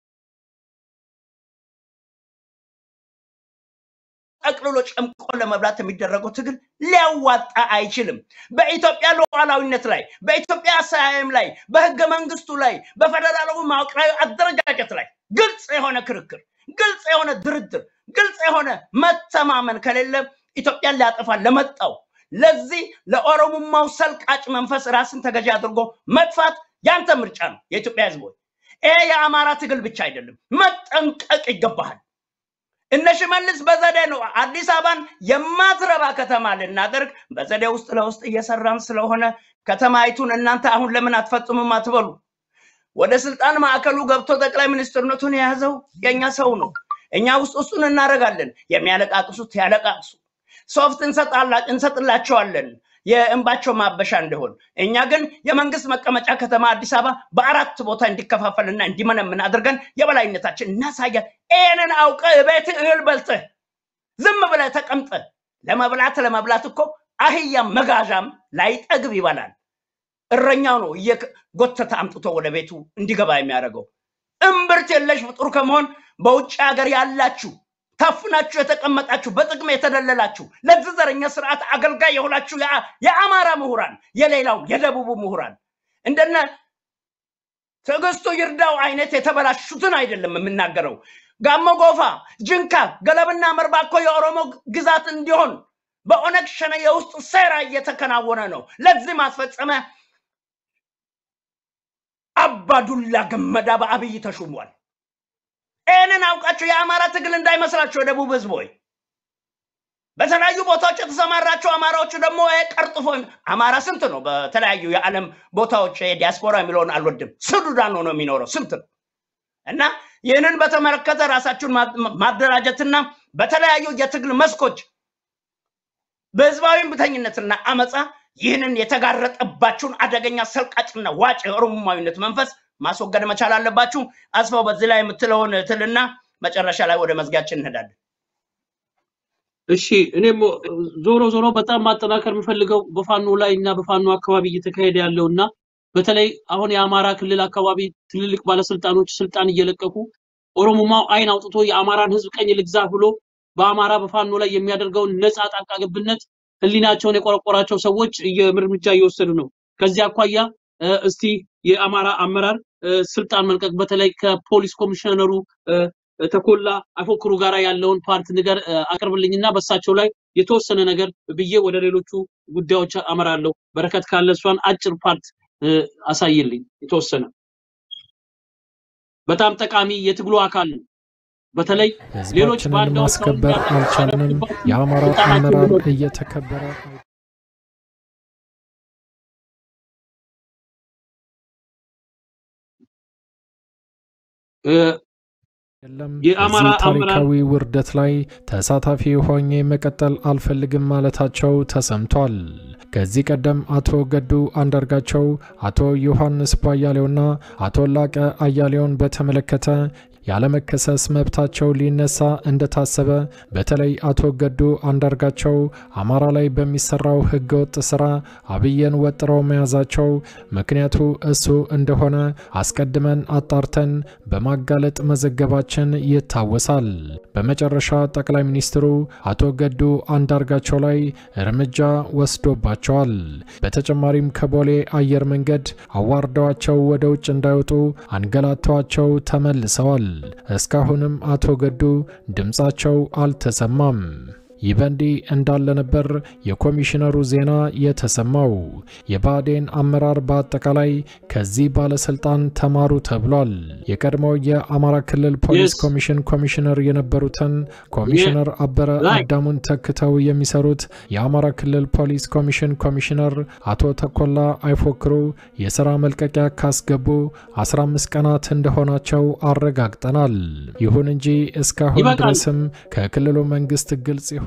ጠቅልሎ ጨምቆ ለመብላት የሚደረገው ትግል ሊያዋጣ አይችልም። በኢትዮጵያ ሉዓላዊነት ላይ፣ በኢትዮጵያ አሰያየም ላይ፣ በህገ መንግስቱ ላይ፣ በፌደራላዊ መዋቅራዊ አደረጃጀት ላይ ግልጽ የሆነ ክርክር፣ ግልጽ የሆነ ድርድር፣ ግልጽ የሆነ መተማመን ከሌለ ኢትዮጵያን ሊያጠፋ ለመጣው ለዚህ ለኦሮሞማው ሰልቃጭ መንፈስ ራስን ተገዢ አድርጎ መጥፋት ያንተ ምርጫ ነው። የኢትዮጵያ ህዝቦች፣ ይሄ የአማራ ትግል ብቻ አይደለም፣ መጠንቀቅ ይገባሃል። እነ ሽመልስ በዘዴ ነው አዲስ አበባን የማትረባ ከተማ ልናደርግ በዘዴ ውስጥ ለውስጥ እየሰራን ስለሆነ ከተማይቱን እናንተ አሁን ለምን አትፈጽሙም አትበሉ። ወደ ስልጣን ማዕከሉ ገብቶ ጠቅላይ ሚኒስትርነቱን የያዘው የእኛ ሰው ነው። እኛ ውስጥ ውስጡን እናደርጋለን። የሚያለቃቅሱት ያለቃቅሱ፣ ሶፍት እንሰጥላቸዋለን የእንባቸው ማበሻ እንዲሆን። እኛ ግን የመንግስት መቀመጫ ከተማ አዲስ አበባ በአራት ቦታ እንዲከፋፈልና እንዲመነምን አድርገን የበላይነታችን እናሳያል። ይህንን አውቀ ቤት እህል በልተህ ዝም ብለህ ተቀምጠህ ለመብላት ለመብላት እኮ አህያም መጋዣም ላይጠግብ ይበላል። እረኛው ነው እየጎተተ አምጥቶ ወደ ቤቱ እንዲገባ የሚያደርገው። እምብርት የለሽ ፍጡር ከመሆን በውጭ ሀገር ያላችሁ ታፍናችሁ የተቀመጣችሁ በጥቅም የተደለላችሁ ለዚህ ዘረኛ ስርዓት አገልጋይ የሆናችሁ የአማራ ምሁራን፣ የሌላው የደቡቡ ምሁራን እንደነ ትዕግስቱ ይርዳው አይነት የተበላሹትን አይደለም የምናገረው። ጋሞ ጎፋ፣ ጅንካ፣ ገለብና መርባ እኮ የኦሮሞ ግዛት እንዲሆን በኦነግ ሸነ የውስጥ ሴራ እየተከናወነ ነው። ለዚህ ማስፈጸሚያ አባዱላ ገመዳ በአብይ ተሹሟል። ይህንን አውቃችሁ የአማራ ትግል እንዳይመስላችሁ የደቡብ ህዝብ ሆይ በተለያዩ ቦታዎች የተሰማራቸው አማራዎቹ ደግሞ ቀርጥፎ አማራ ስንት ነው? በተለያዩ የዓለም ቦታዎች ዲያስፖራ የሚለውን አልወድም። ሱዳን ሆኖ የሚኖረው ስንት ነው? እና ይህንን በተመለከተ ራሳችሁን ማደራጀትና በተለያዩ የትግል መስኮች በህዝባዊ እምቢተኝነትና አመፃ ይህንን የተጋረጠባችሁን አደገኛ ሰልቃጭና ዋጭ የኦሮሞማዊነት መንፈስ ማስወገድ መቻል አለባችሁ። አስፋው በዚህ ላይ የምትለውን ትልና መጨረሻ ላይ ወደ መዝጊያችን እንሄዳለን። እሺ እኔም ዞሮ ዞሮ በጣም ማጠናከር የምፈልገው በፋኖ ላይ እና በፋኖ አካባቢ እየተካሄደ ያለው እና በተለይ አሁን የአማራ ክልል አካባቢ ትልልቅ ባለስልጣኖች ስልጣን እየለቀቁ ኦሮሞማው አይን አውጥቶ የአማራን ህዝብ ቀኝ ልግዛ ብሎ በአማራ በፋኖ ላይ የሚያደርገውን ነፃ ጣልቃ ገብነት ህሊናቸውን የቆረቆራቸው ሰዎች እርምጃ እየወሰዱ ነው። ከዚህ አኳያ እስቲ የአማራ አመራር ስልጣን መልቀቅ በተለይ ከፖሊስ ኮሚሽነሩ ተኮላ አፎክሩ ጋር ያለውን ፓርት ንገር አቅርብልኝና በሳቸው ላይ የተወሰነ ነገር ብዬ ወደ ሌሎቹ ጉዳዮች አመራለሁ። በረከት ካለ እሷን አጭር ፓርት አሳይልኝ የተወሰነ በጣም ጠቃሚ የትግሉ አካል ነው። በተለይ ሌሎች ህዝባችንን ማስከበር አልቻልንም። የአማራ አመራር እየተከበረ የለም የአማራ እዚህ አመራር ታሪካዊ ውርደት ላይ ተሳታፊ ሆኜ መቀጠል አልፈልግም ማለታቸው ተሰምቷል። ከዚህ ቀደም አቶ ገዱ አንዳርጋቸው፣ አቶ ዮሐንስ ባያሌውና አቶ ላቀ አያሌውን በተመለከተ ያለመከሰስ መብታቸው ሊነሳ እንደታሰበ በተለይ አቶ ገዱ አንዳርጋቸው አማራ ላይ በሚሰራው ህገወጥ ስራ አብይን ወጥረው መያዛቸው ምክንያቱ እሱ እንደሆነ አስቀድመን አጣርተን በማጋለጥ መዘገባችን ይታወሳል። በመጨረሻ ጠቅላይ ሚኒስትሩ አቶ ገዱ አንዳርጋቸው ላይ እርምጃ ወስዶባቸዋል። በተጨማሪም ከቦሌ አየር መንገድ አዋርደዋቸው ወደ ውጭ እንዳይወጡ አንገላተዋቸው ተመልሰዋል። እስካሁንም አቶ ገዱ ድምፃቸው አልተሰማም። ይህ በእንዲህ እንዳለ ነበር የኮሚሽነሩ ዜና የተሰማው። የብአዴን አመራር በአጠቃላይ ከዚህ ባለስልጣን ተማሩ ተብሏል። የቀድሞው የአማራ ክልል ፖሊስ Yes. ኮሚሽን ኮሚሽነር የነበሩትን ኮሚሽነር አበረ Right. አዳሙን ተክተው የሚሰሩት የአማራ ክልል ፖሊስ ኮሚሽን ኮሚሽነር አቶ ተኮላ አይፎክሩ የስራ መልቀቂያ ካስገቡ 15 ቀናት እንደሆናቸው አረጋግጠናል። ይሁን እንጂ እስካሁን ይበቃል። ድረስም ከክልሉ መንግስት ግልጽ የሆነ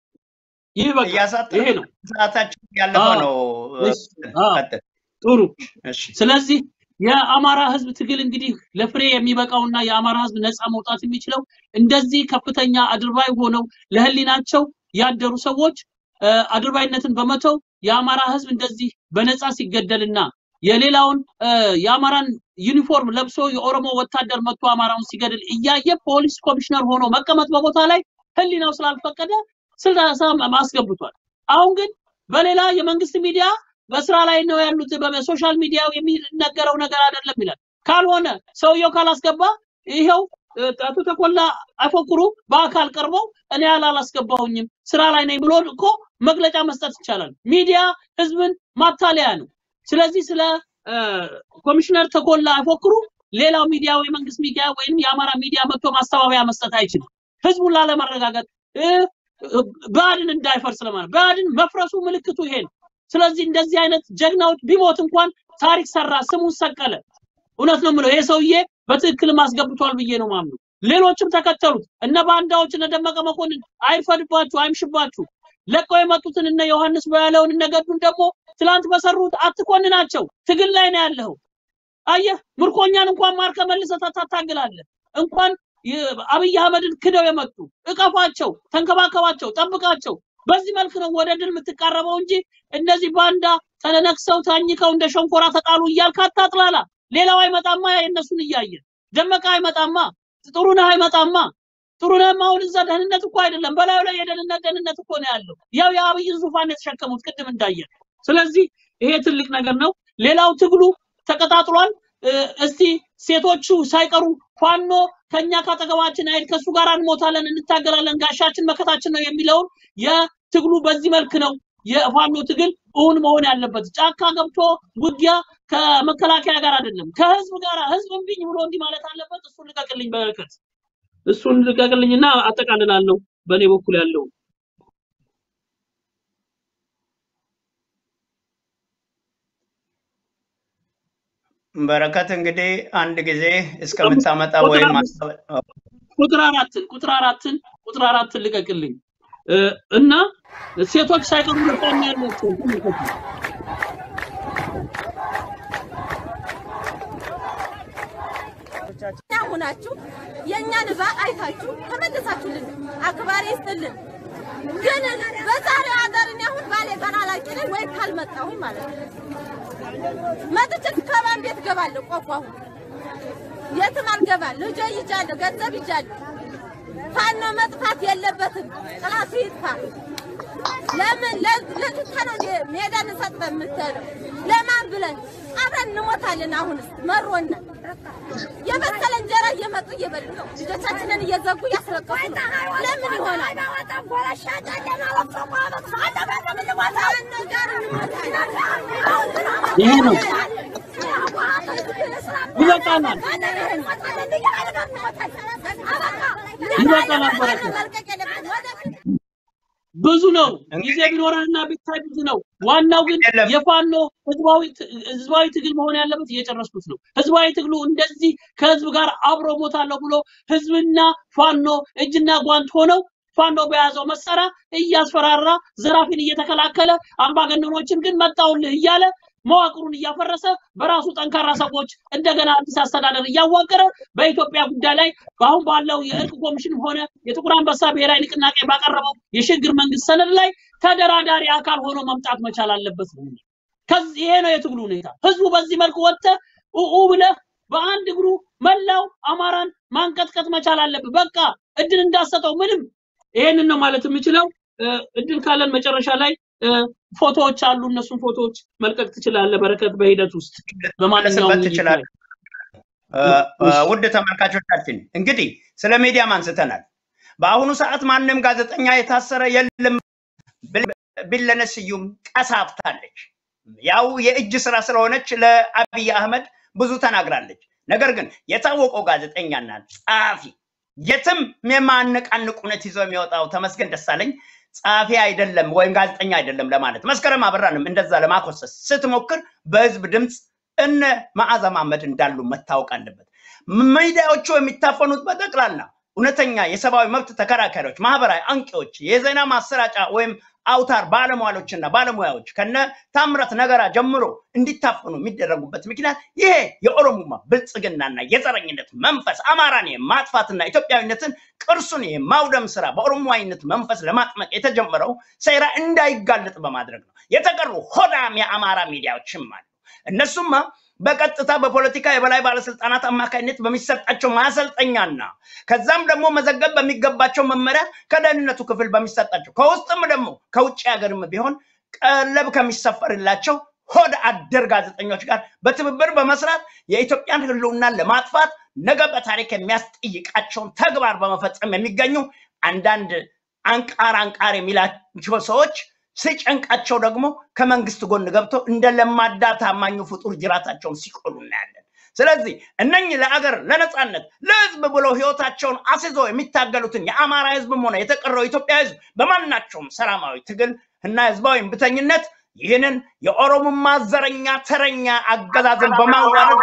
ይህ በቃ እያሳጠረ ይሄ ነው። ሰዓታችን ያለፈ አዎ። ነው። እሺ፣ አዎ። ቀጥል። ጥሩ። እሺ ስለዚህ የአማራ ህዝብ ትግል እንግዲህ ለፍሬ የሚበቃውና የአማራ ህዝብ ነፃ መውጣት የሚችለው እንደዚህ ከፍተኛ አድርባይ ሆነው ለህሊናቸው ያደሩ ሰዎች እ፣ አድርባይነትን በመተው የአማራ ህዝብ እንደዚህ በነፃ ሲገደልና የሌላውን እ፣ የአማራን ዩኒፎርም ለብሶ የኦሮሞ ወታደር መጥቶ አማራውን ሲገድል እያየ ፖሊስ ኮሚሽነር ሆኖ መቀመጥ በቦታ ላይ ህሊናው ስላልፈቀደ ስልጣን ማስገብቷል። አሁን ግን በሌላ የመንግስት ሚዲያ በስራ ላይ ነው ያሉት፣ በሶሻል ሚዲያው የሚነገረው ነገር አይደለም ይላል። ካልሆነ ሰውየው ካላስገባ ይኸው እ፣ አቶ ተኮላ አፈቁሩ በአካል ቀርበው እኔ አላስገባሁኝም ስራ ላይ ነኝ ብሎ እኮ መግለጫ መስጠት ይቻላል። ሚዲያ ህዝብን ማታለያ ነው። ስለዚህ ስለ እ፣ ኮሚሽነር ተኮላ አፈቁሩ ሌላው ሚዲያ ወይ መንግስት ሚዲያ ወይም የአማራ ሚዲያ መጥቶ ማስተባበያ መስጠት አይችልም። ህዝቡን ላለመረጋጋት እ፣ እ፣ ብአዴን እንዳይፈርስ ለማለት ብአዴን መፍረሱ ምልክቱ ይሄ ነው። ስለዚህ እንደዚህ አይነት ጀግናዎች ቢሞት እንኳን ታሪክ ሰራ፣ ስሙን ሰቀለ። እውነት ነው የምለው ይሄ ሰውዬ በትክክልም አስገብቷል ብዬ ነው ማምነው። ሌሎችም ተከተሉት። እነ ባንዳዎች እነ ደመቀ መኮንን አይርፈድባችሁ፣ አይምሽባችሁ። ለቀው የመጡትን እነ ዮሐንስ በያለውን እነ ገዱን ደግሞ ትላንት በሰሩት አትኮንናቸው። ትግል ላይ ነው ያለኸው። አየህ ምርኮኛን እንኳን ማርከ መልሰህ ታታግላለህ። እንኳን የ- አብይ አህመድን ክደው የመጡ እቀፏቸው፣ ተንከባከባቸው፣ ጠብቃቸው። በዚህ መልክ ነው ወደ ድል የምትቃረበው እንጂ እነዚህ ባንዳ ተነክሰው ታኝከው እንደ ሸንኮራ ተጣሉ እያልክ አታጥላላ። ሌላው አይመጣማ የእነሱን እያየ ደመቀ አይመጣማ፣ ጥሩነህ አይመጣማ። ጥሩነህም አሁን እዛ ደህንነት እኮ አይደለም፣ በላዩ ላይ የደህንነት ደህንነት እኮ ነው ያለው። ያው የአብይን ዙፋን የተሸከሙት ቅድም እንዳየን። ስለዚህ ይሄ ትልቅ ነገር ነው። ሌላው ትግሉ ተቀጣጥሏል። እ፣ እስቲ ሴቶቹ ሳይቀሩ ፋኖ ከኛ ካጠገባችን አይደል ከሱ ጋር እንሞታለን፣ እንታገላለን፣ ጋሻችን መከታችን ነው የሚለውን የትግሉ በዚህ መልክ ነው የፋኖ ትግል እውን መሆን ያለበት። ጫካ ገብቶ ውጊያ ከመከላከያ ጋር አይደለም፣ ከህዝብ ጋር ህዝብ እምቢኝ ብሎ እንዲህ ማለት አለበት። እሱን ልቀቅልኝ በረከት፣ እሱን ልቀቅልኝና አጠቃልላለሁ በእኔ በኩል ያለው በረከት እንግዲህ አንድ ጊዜ እስከምታመጣ ወይም ቁጥር አራትን ቁጥር አራትን ቁጥር አራትን ልቀቅልኝ እ፣ እና ሴቶች ሳይቀሩ ልቆም ያላቸው ተመልከቱ። እኛ ሆናችሁ የእኛን እባ አይታችሁ ተመልሳችሁልን አክባሪ ይስጥልን። ግን በዛሬው ሀገር እኔ አሁን ባሌ ተላላቂ ነኝ ወይ ካልመጣሁኝ ማለት ነው መጥቼ ከማን ቤት እገባለሁ? ቆቦ አሁን የትም አልገባም። ልጆ ይጃለሁ፣ ገንዘብ ይጃለሁ። ፋኖ መጥፋት የለበትም። ጥላቱ ይጥፋ። ለምን ለትታ ነው ሜዳ እንሰጥ የምትለው? ለማን ብለን አብረን እንሞታለን። አሁንስ መሮና የበሰለ እንጀራ እየመጡ እየበሉ ነው። ልጆቻችንን እየዘጉ እያስለቀሱ ነው። ለምን ይሆናል? ይሄ ነው ይበቃናል። ይበቃናል በረከት ብዙ ነው። ጊዜ እንግዲህ ቢኖረንና ቢታይ ብዙ ነው። ዋናው ግን የለም የፋኖ ህዝባዊ ት- ህዝባዊ ትግል መሆን ያለበት እየጨረስኩት ነው። ህዝባዊ ትግሉ እንደዚህ ከህዝብ ጋር አብሮ ሞታለሁ ብሎ ህዝብና ፋኖ እጅና ጓንት ሆነው ፋኖ በያዘው መሳሪያ እያስፈራራ ዘራፊን እየተከላከለ አምባገነኖችን ግን መጣውልህ እያለ መዋቅሩን እያፈረሰ በራሱ ጠንካራ ሰዎች እንደገና አዲስ አስተዳደር እያዋቀረ በኢትዮጵያ ጉዳይ ላይ አሁን ባለው የእርቅ ኮሚሽን ሆነ የጥቁር አንበሳ ብሔራዊ ንቅናቄ ባቀረበው የሽግግር መንግስት ሰነድ ላይ ተደራዳሪ አካል ሆኖ መምጣት መቻል አለበት ነው። ከዚህ ይሄ ነው የትግሉ ሁኔታ። ህዝቡ በዚህ መልኩ ወጥተህ ኡኡ ብለህ በአንድ እግሩ መላው አማራን ማንቀጥቀጥ መቻል አለብህ። በቃ እድል እንዳሰጠው ምንም ይሄንን ነው ማለት የምችለው። እ፣ እድል ካለን መጨረሻ ላይ እ፣ ፎቶዎች አሉ። እነሱን ፎቶዎች መልቀቅ ትችላለህ። በረከት በሂደት ውስጥ በማንኛውም ልትመለስበት ውይይት ላይ ትችላለህ። እ፣ እ፣ እሺ። ውድ ተመልካቾቻችን እንግዲህ ስለ ሚዲያም አንስተናል። በአሁኑ ሰዓት ማንም ጋዜጠኛ የታሰረ የለም። ብል- ቢለነ ስዩም ቀሳፍታለች። ያው የእጅ ስራ ስለሆነች ለአብይ አህመድ ብዙ ተናግራለች። ነገር ግን የታወቀው ጋዜጠኛና ጸሐፊ የትም የማነቃንቅ እውነት ይዞ የሚወጣው ተመስገን ደሳለኝ ጸሐፊ አይደለም ወይም ጋዜጠኛ አይደለም ለማለት መስከረም አበራንም እንደዛ ለማኮሰስ ስትሞክር በህዝብ ድምፅ እነ መዓዛ መሐመድ እንዳሉ መታወቅ አለበት። ሚዲያዎቹ የሚታፈኑት በጠቅላላ እውነተኛ የሰብአዊ መብት ተከራካሪዎች፣ ማህበራዊ አንቂዎች፣ የዜና ማሰራጫ ወይም አውታር ባለሟሎችና ባለሙያዎች ከነ ታምራት ነገራ ጀምሮ እንዲታፈኑ የሚደረጉበት ምክንያት ይሄ የኦሮሞማ ብልጽግናና የዘረኝነት መንፈስ አማራን የማጥፋትና ኢትዮጵያዊነትን ቅርሱን የማውደም ስራ በኦሮሞዋይነት መንፈስ ለማጥመቅ የተጀመረው ሴራ እንዳይጋለጥ በማድረግ ነው። የተቀሩ ሆዳም የአማራ ሚዲያዎችም አሉ። እነሱማ በቀጥታ በፖለቲካ የበላይ ባለስልጣናት አማካኝነት በሚሰጣቸው ማሰልጠኛና ከዛም ደግሞ መዘገብ በሚገባቸው መመሪያ ከደህንነቱ ክፍል በሚሰጣቸው ከውስጥም ደግሞ ከውጭ ሀገርም ቢሆን ቀለብ ከሚሰፈርላቸው ሆድ አደር ጋዜጠኞች ጋር በትብብር በመስራት የኢትዮጵያን ሕልውና ለማጥፋት ነገ በታሪክ የሚያስጠይቃቸውን ተግባር በመፈጸም የሚገኙ አንዳንድ አንቃር አንቃር የሚላቸው ሰዎች ሲጨንቃቸው ደግሞ ከመንግስት ጎን ገብተው እንደ ለማዳ ታማኙ ፍጡር ጅራታቸውን ሲቆሉ እናያለን። ስለዚህ እነኝህ ለአገር ለነፃነት ለህዝብ ብለው ህይወታቸውን አስይዞ የሚታገሉትን የአማራ ህዝብም ሆነ የተቀረው ኢትዮጵያ ህዝብ በማናቸውም ሰላማዊ ትግል እና ህዝባዊ እምቢተኝነት ይህንን የኦሮሞማ ዘረኛ ተረኛ አገዛዝን በማዋረድ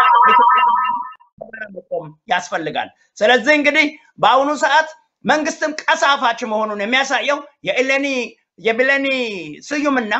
መቆም ያስፈልጋል። ስለዚህ እንግዲህ በአሁኑ ሰዓት መንግስትም ቀሳፋች መሆኑን የሚያሳየው የእሌኒ የብሌኒ ስዩምና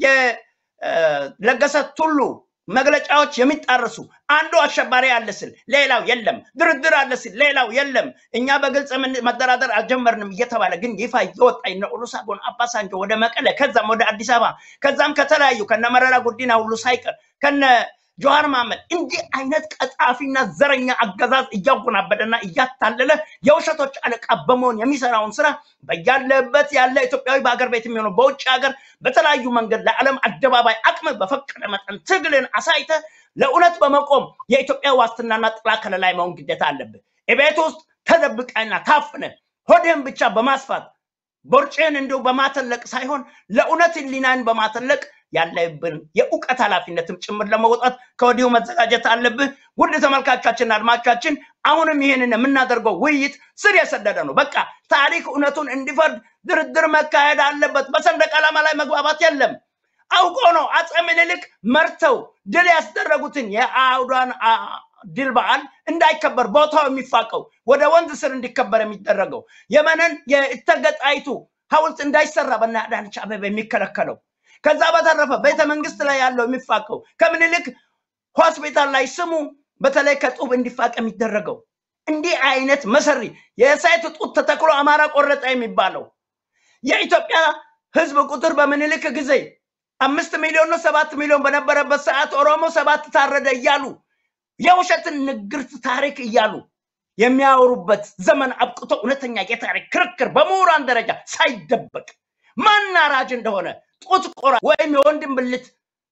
የለገሰ ቱሉ መግለጫዎች የሚጣርሱ አንዱ አሸባሪ አለ ስል ሌላው የለም፣ ድርድር አለ ስል ሌላው የለም፣ እኛ በግልጽ ምን- መደራደር አልጀመርንም እየተባለ ግን ይፋ እየወጣ እነ ኦሉሴጉን አባሳንጆ ወደ መቀለ ከዛም ወደ አዲስ አበባ ከዛም ከተለያዩ ከነ መረራ ጉዲና ሁሉ ሳይቀር ከነ ጆሃር መሐመድ እንዲህ አይነት ቀጣፊና ዘረኛ አገዛዝ እያጎናበደና እያታለለ የውሸቶች አለቃ በመሆን የሚሰራውን ስራ በያለበት ያለ ኢትዮጵያዊ በሀገር ቤት የሚሆነው በውጭ ሀገር በተለያዩ መንገድ ለዓለም አደባባይ አቅም በፈቀደ መጠን ትግልን አሳይተ ለእውነት በመቆም የኢትዮጵያ ዋስትናና ጥላ ከለላይ መሆን ግዴታ አለብህ። የቤት ውስጥ ተደብቀና ታፍነ ሆድህን ብቻ በማስፋት ቦርጭህን እንዲሁ በማተለቅ ሳይሆን ለእውነት ህሊናን በማተለቅ ያለብን የእውቀት ኃላፊነትም ጭምር ለመውጣት ከወዲሁ መዘጋጀት አለብህ። ውድ ተመልካቾቻችንና አድማጮቻችን አሁንም ይህንን የምናደርገው ውይይት ስር የሰደደ ነው። በቃ ታሪክ እውነቱን እንዲፈርድ ድርድር መካሄድ አለበት። በሰንደቅ ዓላማ ላይ መግባባት የለም። አውቆ ነው አፄ ምኒልክ መርተው ድል ያስደረጉትን የአውዳን አ- ድል በዓል እንዳይከበር ቦታው የሚፋቀው ወደ ወንዝ ስር እንዲከበር የሚደረገው የመነን የእተገጣይቱ ሐውልት እንዳይሰራ በእነ አዳነች አቤቤ የሚከለከለው ከዛ በተረፈ ቤተ መንግስት ላይ ያለው የሚፋቀው ከምኒልክ ሆስፒታል ላይ ስሙ በተለይ ከጡብ እንዲፋቅ የሚደረገው እንዲህ አይነት መሰሪ የሳይት ጡት ተተክሎ አማራ ቆረጠ የሚባለው የኢትዮጵያ ህዝብ ቁጥር በምኒልክ ጊዜ አምስት ሚሊዮን ነው ሰባት ሚሊዮን በነበረበት ሰዓት ኦሮሞ ሰባት ታረደ እያሉ የውሸትን ንግርት ታሪክ እያሉ የሚያወሩበት ዘመን አብቅቶ እውነተኛ የታሪክ ክርክር በምሁራን ደረጃ ሳይደበቅ ማን አራጅ እንደሆነ ጡት ቆራ ወይም የወንድም ብልት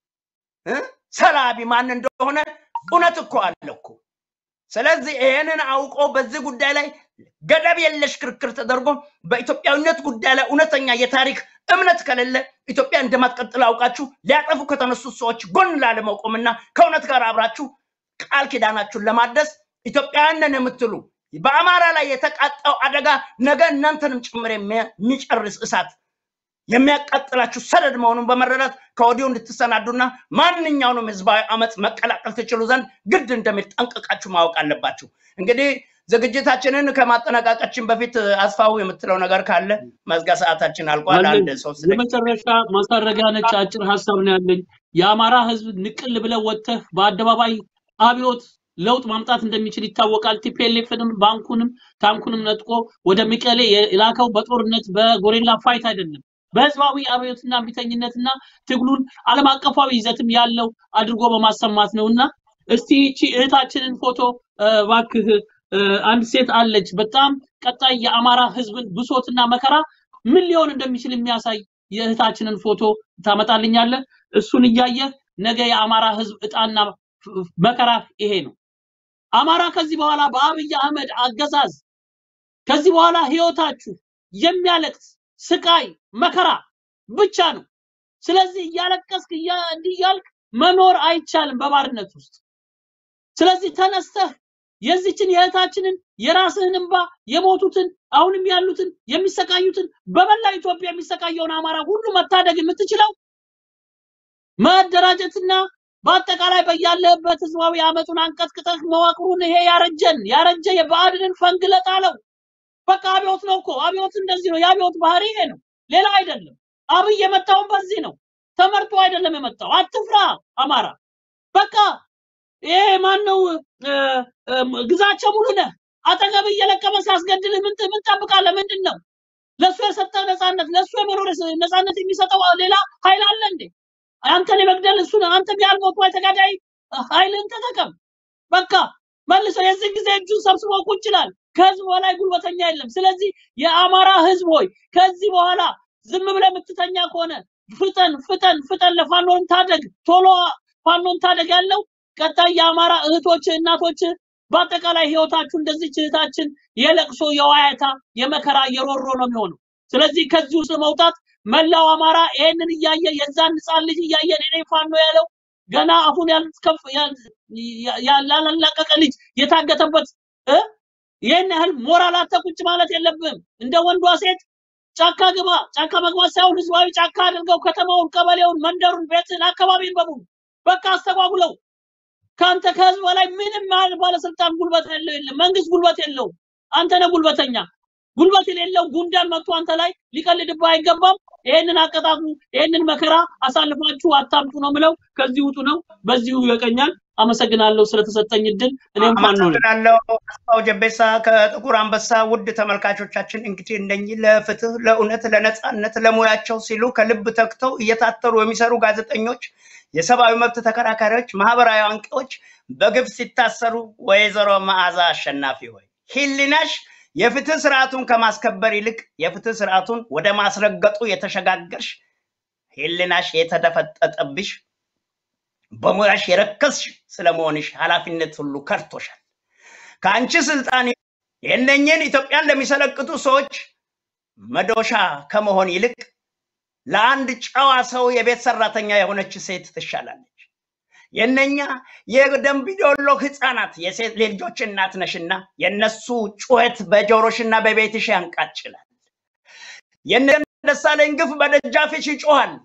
እ? ሰላቢ ማን እንደሆነ እውነት እኮ አለ እኮ። ስለዚህ ይህንን አውቆ በዚህ ጉዳይ ላይ ገደብ የለሽ ክርክር ተደርጎ በኢትዮጵያዊነት ጉዳይ ላይ እውነተኛ የታሪክ እምነት ከሌለ ኢትዮጵያ እንደማትቀጥል አውቃችሁ ሊያጠፉ ከተነሱት ሰዎች ጎን ላለመቆምና ከእውነት ጋር አብራችሁ ቃል ኪዳናችሁን ለማደስ ኢትዮጵያውያንን የምትሉ በአማራ ላይ የተቃጣው አደጋ ነገ እናንተንም ጭምር የሚጨርስ እሳት የሚያቃጥላችሁ ሰደድ መሆኑን በመረዳት ከወዲሁ እንድትሰናዱና ማንኛውንም ህዝባዊ አመፅ መቀላቀል ትችሉ ዘንድ ግድ እንደሚል ጠንቅቃችሁ ማወቅ አለባችሁ። እንግዲህ ዝግጅታችንን ከማጠናቀቃችን በፊት አስፋው የምትለው ነገር ካለ መዝጋ ሰዓታችን አልቋል። አንድ አለኝ። ሶስት ደቂቃ የመጨረሻ ማሳረጊያ ነች። አጭር ሀሳብ ነው ያለኝ። የአማራ ህዝብ ንቅል ብለው ወጥተህ በአደባባይ አብዮት ለውጥ ማምጣት እንደሚችል ይታወቃል። ቲፒኤልኤፍንም ባንኩንም ታንኩንም ነጥቆ ወደ መቀሌ የላከው በጦርነት በጎሬላ ፋይት አይደለም፣ በህዝባዊ አብዮትና እምቢተኝነትና ትግሉን ዓለም አቀፋዊ ይዘትም ያለው አድርጎ በማሰማት ነው እና እስቲ ይቺ እህታችንን ፎቶ እ፣ እባክህ እ፣ አንድ ሴት አለች በጣም ቀጣይ የአማራ ህዝብን ብሶትና መከራ ምን ሊሆን እንደሚችል የሚያሳይ የእህታችንን ፎቶ ታመጣልኛለህ። እሱን እያየህ ነገ የአማራ ህዝብ እጣና ፍ- መከራ ይሄ ነው። አማራ ከዚህ በኋላ በአብይ አህመድ አገዛዝ ከዚህ በኋላ ህይወታችሁ የሚያለቅስ ስቃይ መከራ ብቻ ነው። ስለዚህ እያለቀስክ እያ- እንዲህ እያልክ መኖር አይቻልም በባርነት ውስጥ። ስለዚህ ተነስተህ የዚችን የእህታችንን የራስህን እንባ የሞቱትን አሁንም ያሉትን የሚሰቃዩትን በመላ ኢትዮጵያ የሚሰቃየውን አማራ ሁሉ መታደግ የምትችለው መደራጀትና በአጠቃላይ በያለህበት ህዝባዊ አመቱን አንቀጥቅጠህ መዋቅሩን ይሄ ያረጀን ያረጀ የብአዴንን ፈንግለ ጣለው። በቃ አብዮት ነው እኮ አብዮት እንደዚህ ነው። የአብዮት ባህሪ ይሄ ነው፣ ሌላ አይደለም። አብይ የመጣውን በዚህ ነው። ተመርጦ አይደለም የመጣው። አትፍራ አማራ። በቃ ይሄ ማን ነው እ፣ እ፣ ግዛቸው ሙሉነህ አጠገብ እየለቀመ ሲያስገድልህ ምን ምን ትጠብቃለህ? ምንድን ነው ለእሱ የሰጠህ ነፃነት? ለእሱ የመኖር ነፃነት የሚሰጠው ሌላ ኃይል አለ እንዴ? አንተን የመግደል እሱ ነው። አንተ ቢያልሞት ወይ ተጋዳይ ኃይልን ተጠቀም። በቃ መልሶ የዚህ ጊዜ እጁን ሰብስቦ ቁጭ ይላል። ከህዝብ በላይ ጉልበተኛ የለም። ስለዚህ የአማራ ህዝብ ሆይ ከዚህ በኋላ ዝም ብለህ የምትተኛ ከሆነ ፍጠን ፍጠን ፍጠን፣ ለፋኖን ታደግ፣ ቶሎ ፋኖን ታደግ ያለው ቀጣይ የአማራ እህቶች እናቶች በአጠቃላይ ህይወታችሁ እንደዚች እህታችን የለቅሶ የዋያታ የመከራ የሮሮ ነው የሚሆነው። ስለዚህ ከዚህ ውስጥ መውጣት መላው አማራ ይሄንን እያየ የዛን ህፃን ልጅ እያየ እኔ ፋኖ ያለው ገና አፉን ያልከፍ ያላለቀቀ ልጅ የታገተበት እ ይህን ያህል ሞራል አጥተህ ቁጭ ማለት የለብህም። እንደ ወንዷ ሴት ጫካ ግባ። ጫካ መግባት ሳይሆን ህዝባዊ ጫካ አድርገው ከተማውን፣ ቀበሌውን፣ መንደሩን፣ ቤትን፣ አካባቢን በሙሉ በቃ አስተጓጉለው። ከአንተ ከህዝብ በላይ ምንም ያህል ባለስልጣን ጉልበት ያለው የለም። መንግስት ጉልበት የለውም። አንተ ነህ ጉልበተኛ። ጉልበት የሌለው ጉንዳን መጥቶ አንተ ላይ ሊቀልድብህ አይገባም። ይሄንን አቀጣጡ፣ ይሄንን መከራ አሳልፋችሁ አታምጡ ነው ምለው። ከዚህ ውጡ ነው። በዚሁ ይበቀኛል። አመሰግናለሁ ስለተሰጠኝ እድል። እኔም ፋኖ ነኝ። አመሰግናለሁ አስፋው ጀቤሳ ከጥቁር አንበሳ። ውድ ተመልካቾቻችን እንግዲህ እነኚህ ለፍትህ፣ ለእውነት፣ ለነጻነት፣ ለሙያቸው ሲሉ ከልብ ተግተው እየታተሩ የሚሰሩ ጋዜጠኞች፣ የሰብአዊ መብት ተከራካሪዎች፣ ማህበራዊ አንቂዎች በግፍ ሲታሰሩ ወይዘሮ መዓዛ አሸናፊ ሆይ ሂሊናሽ የፍትህ ስርዓቱን ከማስከበር ይልቅ የፍትህ ስርዓቱን ወደ ማስረገጡ የተሸጋገርሽ ሂሊናሽ የተደፈጠጠብሽ በሙያሽ የረከስሽ ስለመሆንሽ ኃላፊነት ሁሉ ከርቶሻል። ከአንቺ ስልጣን የእነኝህን ኢትዮጵያን ለሚሰለቅጡ ሰዎች መዶሻ ከመሆን ይልቅ ለአንድ ጨዋ ሰው የቤት ሰራተኛ የሆነች ሴት ትሻላለች። የእነኛ የደንቢዶሎ ህፃናት የሴት ልጆች እናት ነሽና የእነሱ ጩኸት በጆሮሽና በቤትሽ ያንቃጭላል። የእነ ደሳለኝ ግፍ በደጃፍሽ ይጮሃል።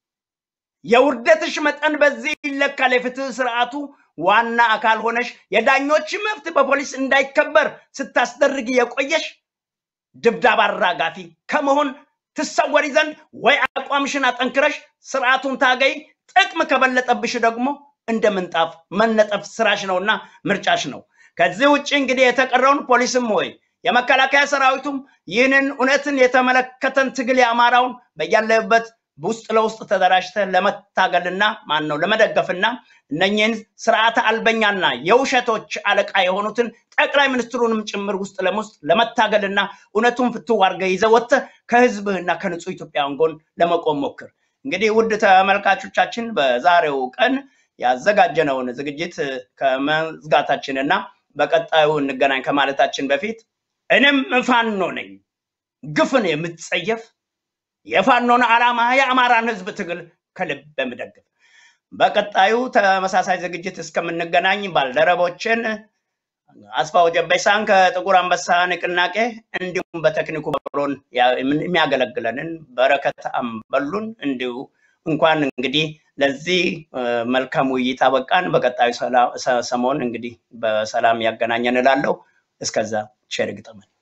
የውርደትሽ መጠን በዚህ ይለካል። የፍትህ ስርዓቱ ዋና አካል ሆነሽ የዳኞች መብት በፖሊስ እንዳይከበር ስታስደርግ የቆየሽ ድብደባ አራጋፊ ከመሆን ትሰወሪ ዘንድ ወይ አቋምሽን አጠንክረሽ ስርዓቱን ታገይ፣ ጥቅም ከበለጠብሽ ደግሞ እንደ ምንጣፍ መነጠፍ ስራሽ ነውና ምርጫሽ ነው። ከዚህ ውጭ እንግዲህ የተቀረውን ፖሊስም ወይ የመከላከያ ሰራዊቱም ይህንን እውነትን የተመለከተን ትግል የአማራውን በያለበት ውስጥ ለውስጥ ተደራጅተ ለመታገልና ማን ነው ለመደገፍና እነኝህን ስርዓተ አልበኛና የውሸቶች አለቃ የሆኑትን ጠቅላይ ሚኒስትሩንም ጭምር ውስጥ ለውስጥ ለመታገልና እውነቱን ፍትው አድርገህ ይዘህ ወጥተህ ከህዝብህና ከንጹህ ኢትዮጵያውያን ጎን ለመቆም ሞክር። እንግዲህ ውድ ተመልካቾቻችን በዛሬው ቀን ያዘጋጀነውን ዝግጅት ከመዝጋታችንና በቀጣዩ እንገናኝ ከማለታችን በፊት እኔም ፋኖ ነኝ፣ ግፍን የምትጸየፍ የፋኖን ዓላማ የአማራን ህዝብ ትግል ከልብ የምደግፍ በቀጣዩ ተመሳሳይ ዝግጅት እስከምንገናኝ ባልደረቦችን አስፋው ጀበሳን ከጥቁር አንበሳ ንቅናቄ እንዲሁም በቴክኒኩ በሮን የሚያገለግለንን በረከት አምበሉን እንዲሁ እንኳን እንግዲህ ለዚህ መልካም ውይይት አበቃን። በቀጣዩ ሰሞን እንግዲህ በሰላም ያገናኘን እላለሁ። እስከዛ ቸር ይግጠመን።